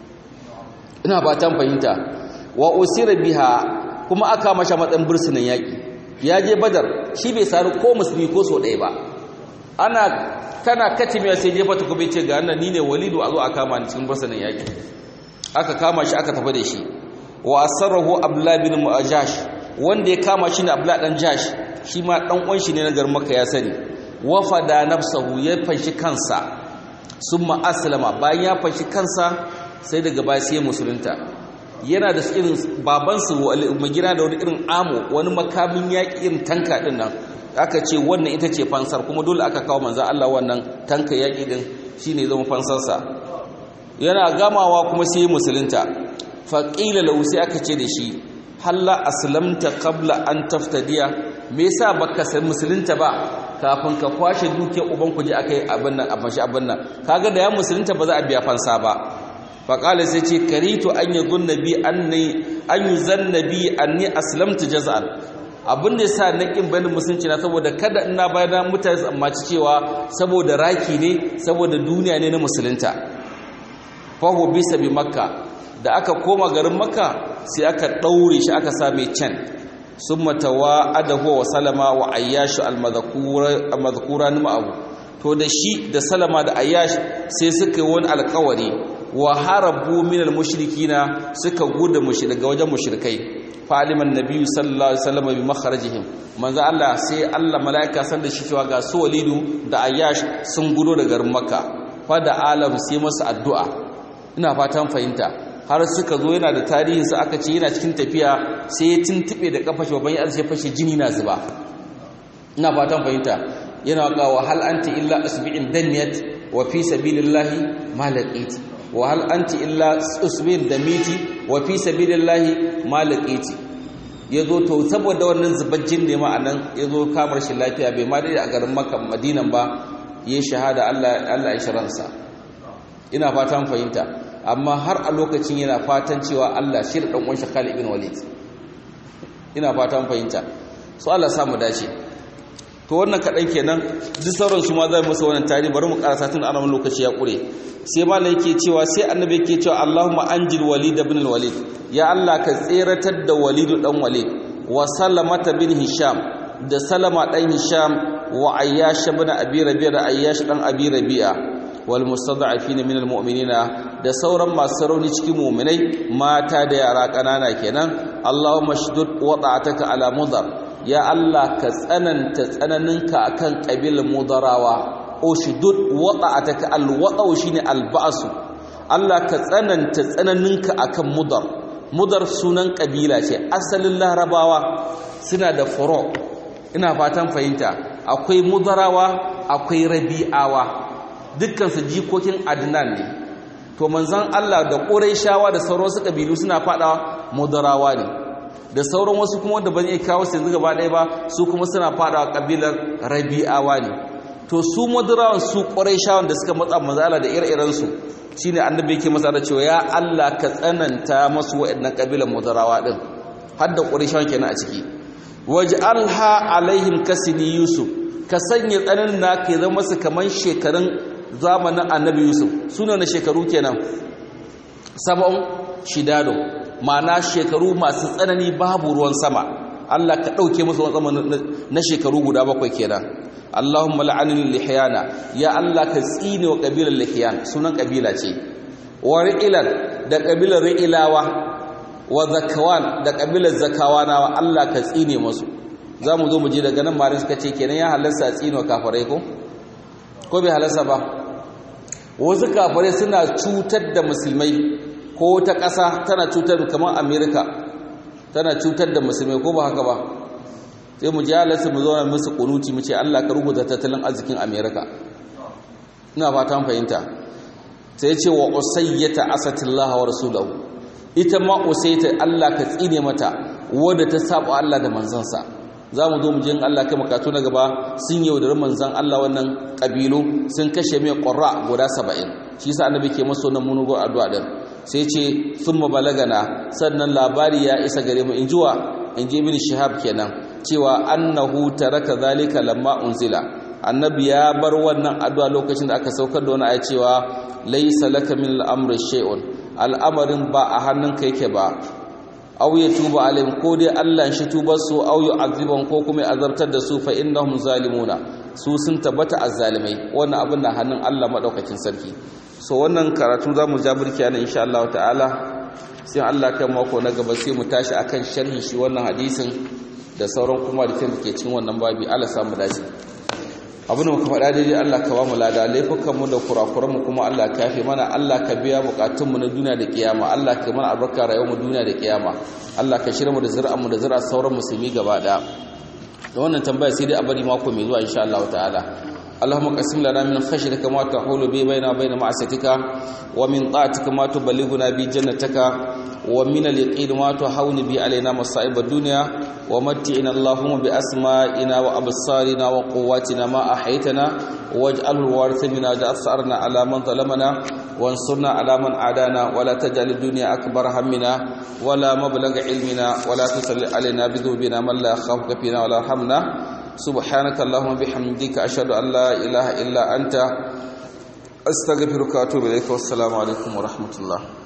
Speaker 1: ina fatan fahimta wa usira biha kuma aka masha matsan bursunan yaki ya je badar shi bai sari ko musulmi ko so ɗaya ba ana kana katimiya sai jefa ta kuma ce ga nan ni ne walidu a zo a kama ni cikin bursunan yaki aka kama shi aka tafi da shi wa asarrahu abdullah bin muajash wanda ya kama shi ne abdullah dan jash shi ma dan uwan shi ne na garin makka ya sani wafada nafsahu ya fanshi kansa summa aslama bayan ya fanshi kansa sai daga baya sai musulunta yana da irin babansu magira da wani irin amo wani makamin yaƙi irin tanka din nan aka ce wannan ita ce fansar kuma dole aka kawo manzan Allah wannan tanka yaƙi din shine zama fansarsa yana gamawa kuma sai musulunta faqila lahu sai aka ce da shi halla aslamta qabla an taftadiya me yasa baka san musulunta ba kafin ka kwashe dukiyar uban ku je akai abin nan abin shi abin nan kaga da ya musulunta ba za a biya fansa ba faƙala sai ce karitu an yi zun nabi an yi zan nabi an ni aslamta jaza'an abin da sa na ƙin bayanin musulunci na saboda kada ina bayan mutane su ammaci cewa saboda raki ne saboda duniya ne na musulunta fahu bisa bi makka da aka koma garin makka sai aka ɗaure shi aka sa mai can sun matawa adahu wa salama wa ayyashu almadhkura ni ma'abu to da shi da salama da ayyash sai suka yi wani alkawari wa harabu min almushrikina suka gudu daga wajen mushrikai faliman nabiyyu sallallahu alaihi wasallam bi makharajihim manzo Allah sai Allah malaika san da shi cewa ga su walidu da ayyash sun gudo daga garin makka fa da alam sai masa addu'a ina fatan fahimta har suka zo yana da tarihin sa aka ce yana cikin tafiya sai ya tuntube da kafa shi babban ya sai fashe jini na zuba ina fatan fahimta yana ga wa hal anti illa asbi'in daniyat wa fi sabilillahi malaqiti wa hal anti illa usbin da miti wa fi sabilillahi malaqiti yazo to saboda wannan zubajjin ne ma anan yazo kamar shi lafiya bai ma dai a garin Makka Madinan ba yayi shahada Allah Allah ya shiransa ina fatan fahimta amma har a lokacin yana fatan cewa Allah shi da dan uwan Khalid ibn Walid ina fatan fahimta so Allah samu dace to wannan kadan kenan duk sauran su ma zai musu wannan tarihi bari mu karasa tun ana lokaci ya kure sai malai yake cewa sai annabi yake cewa Allahumma anjil walid ibn al-walid ya Allah ka tseratar da walid dan walid wa salamata bin hisham da salama dan hisham wa ayyash ibn abi rabi'a da ayyash dan abi rabi'a wal mustad'afin min al-mu'minina da sauran masu rauni cikin mu'minai mata da yara kanana kenan Allahumma shdud wada'ataka ala mudar ya Allah ka tsananta tsananinka akan kabilan mudarawa ushdud wada'ataka alwada'u shine alba'su Allah ka tsananta tsananinka akan mudar mudar sunan kabila ce asalin larabawa suna da furo ina fatan fahimta akwai mudarawa akwai rabi'awa dukkan su jikokin adnan ne to manzon Allah da quraishawa da sauran wasu kabilu suna fada mudarawa ne da sauran wasu kuma wanda ban iya kawo su yanzu gaba ɗaya ba su kuma suna fada kabilar rabi'awa ne to su madarawan su ƙwarai da suka matsa mazala da ire-irensu shi ne annabi yake masa da cewa ya Allah ka tsananta masu waɗannan ƙabilan madarawa ɗin har da ƙwarai kenan a ciki waje alha alaihim kasini yusuf ka sanya tsananin na ka zama su kamar shekarun zamanin annabi yusuf suna na shekaru kenan sabon shidado ma'ana shekaru masu tsanani babu ruwan sama Allah ka ɗauke musu wani na shekaru guda bakwai kenan Allahumma la'anil lihyana ya Allah ka tsine wa kabilar lihyan sunan kabila ce wa ri'ilan da kabilar ri'ilawa wa zakawan da kabilar zakawanawa Allah ka tsine musu zamu zo mu je daga nan marin suka ce kenan ya halarsa tsine wa kafirai ko ko bai halasta ba wasu kafirai suna cutar da musulmai ko ta ƙasa tana cutar kamar amerika tana cutar da musulmai ko ba haka ba sai mu ji halasta mu zauna musu kunuti mu ce allah ka rubuta tattalin arzikin amerika ina fatan fahimta sai ce wa usayyata asatillahi wa rasulahu ita ma usayyata Allah ka tsine mata wadda ta saba Allah da manzansa zamu zo mu jin Allah kai makatu na gaba sun yaudar manzan Allah wannan kabilu sun kashe mai qurra guda 70 shi yasa annabi ke masa wannan munugo addu'a din sai ce thumma balagana sannan labari ya isa gare mu injuwa inji ibn shihab kenan cewa annahu taraka zalika lamma unzila annabi ya bar wannan addu'a lokacin da aka saukar da wani aya cewa laysa laka min al-amri shay'un al'amarin ba a hannunka yake ba aw ya tuba alaihim ko dai Allah shi tubar su aw yu'adhibuhum ko kuma azabtar da su fa innahum zalimuna su sun tabbata azzalimai wannan abin da hannun Allah madaukakin sarki so wannan karatu zamu ja burki ana insha Allah ta'ala sai Allah kai mako na gaba sai mu tashi akan sharhi shi wannan hadisin da sauran kuma da ke cikin wannan babi Allah samu dace abin da muka faɗa daidai Allah ka ba mu lada laifukanmu da kurakuranmu kuma Allah ka yafe mana Allah ka biya bukatunmu na duniya da kiyama Allah ka mana albarka rayuwarmu duniya da kiyama Allah ka shirya mu da zuri'anmu da zuri'ar sauran musulmi gaba ɗaya da wannan tambaya sai dai a bari mako mai zuwa insha Allah ta'ala اللهم قسم لنا من خشيتك ما تحول به بيننا وبين معصيتك ومن طاعتك ما تبلغنا به جنتك ومن اليقين ما تهون به علينا مصائب الدنيا ومتعنا اللهم بأسمائنا وأبصارنا وقواتنا ما أحيتنا واجعل الوارث منا واجعل ثأرنا على من ظلمنا وانصرنا على من عادانا ولا تجعل الدنيا أكبر همنا ولا مبلغ علمنا ولا تسل علينا بذنوبنا من لا يخافك فينا ولا يرحمنا سبحانك اللهم بحمدك أشهد أن لا إله إلا أنت أستغفرك وأتوب إليك والسلام عليكم ورحمة الله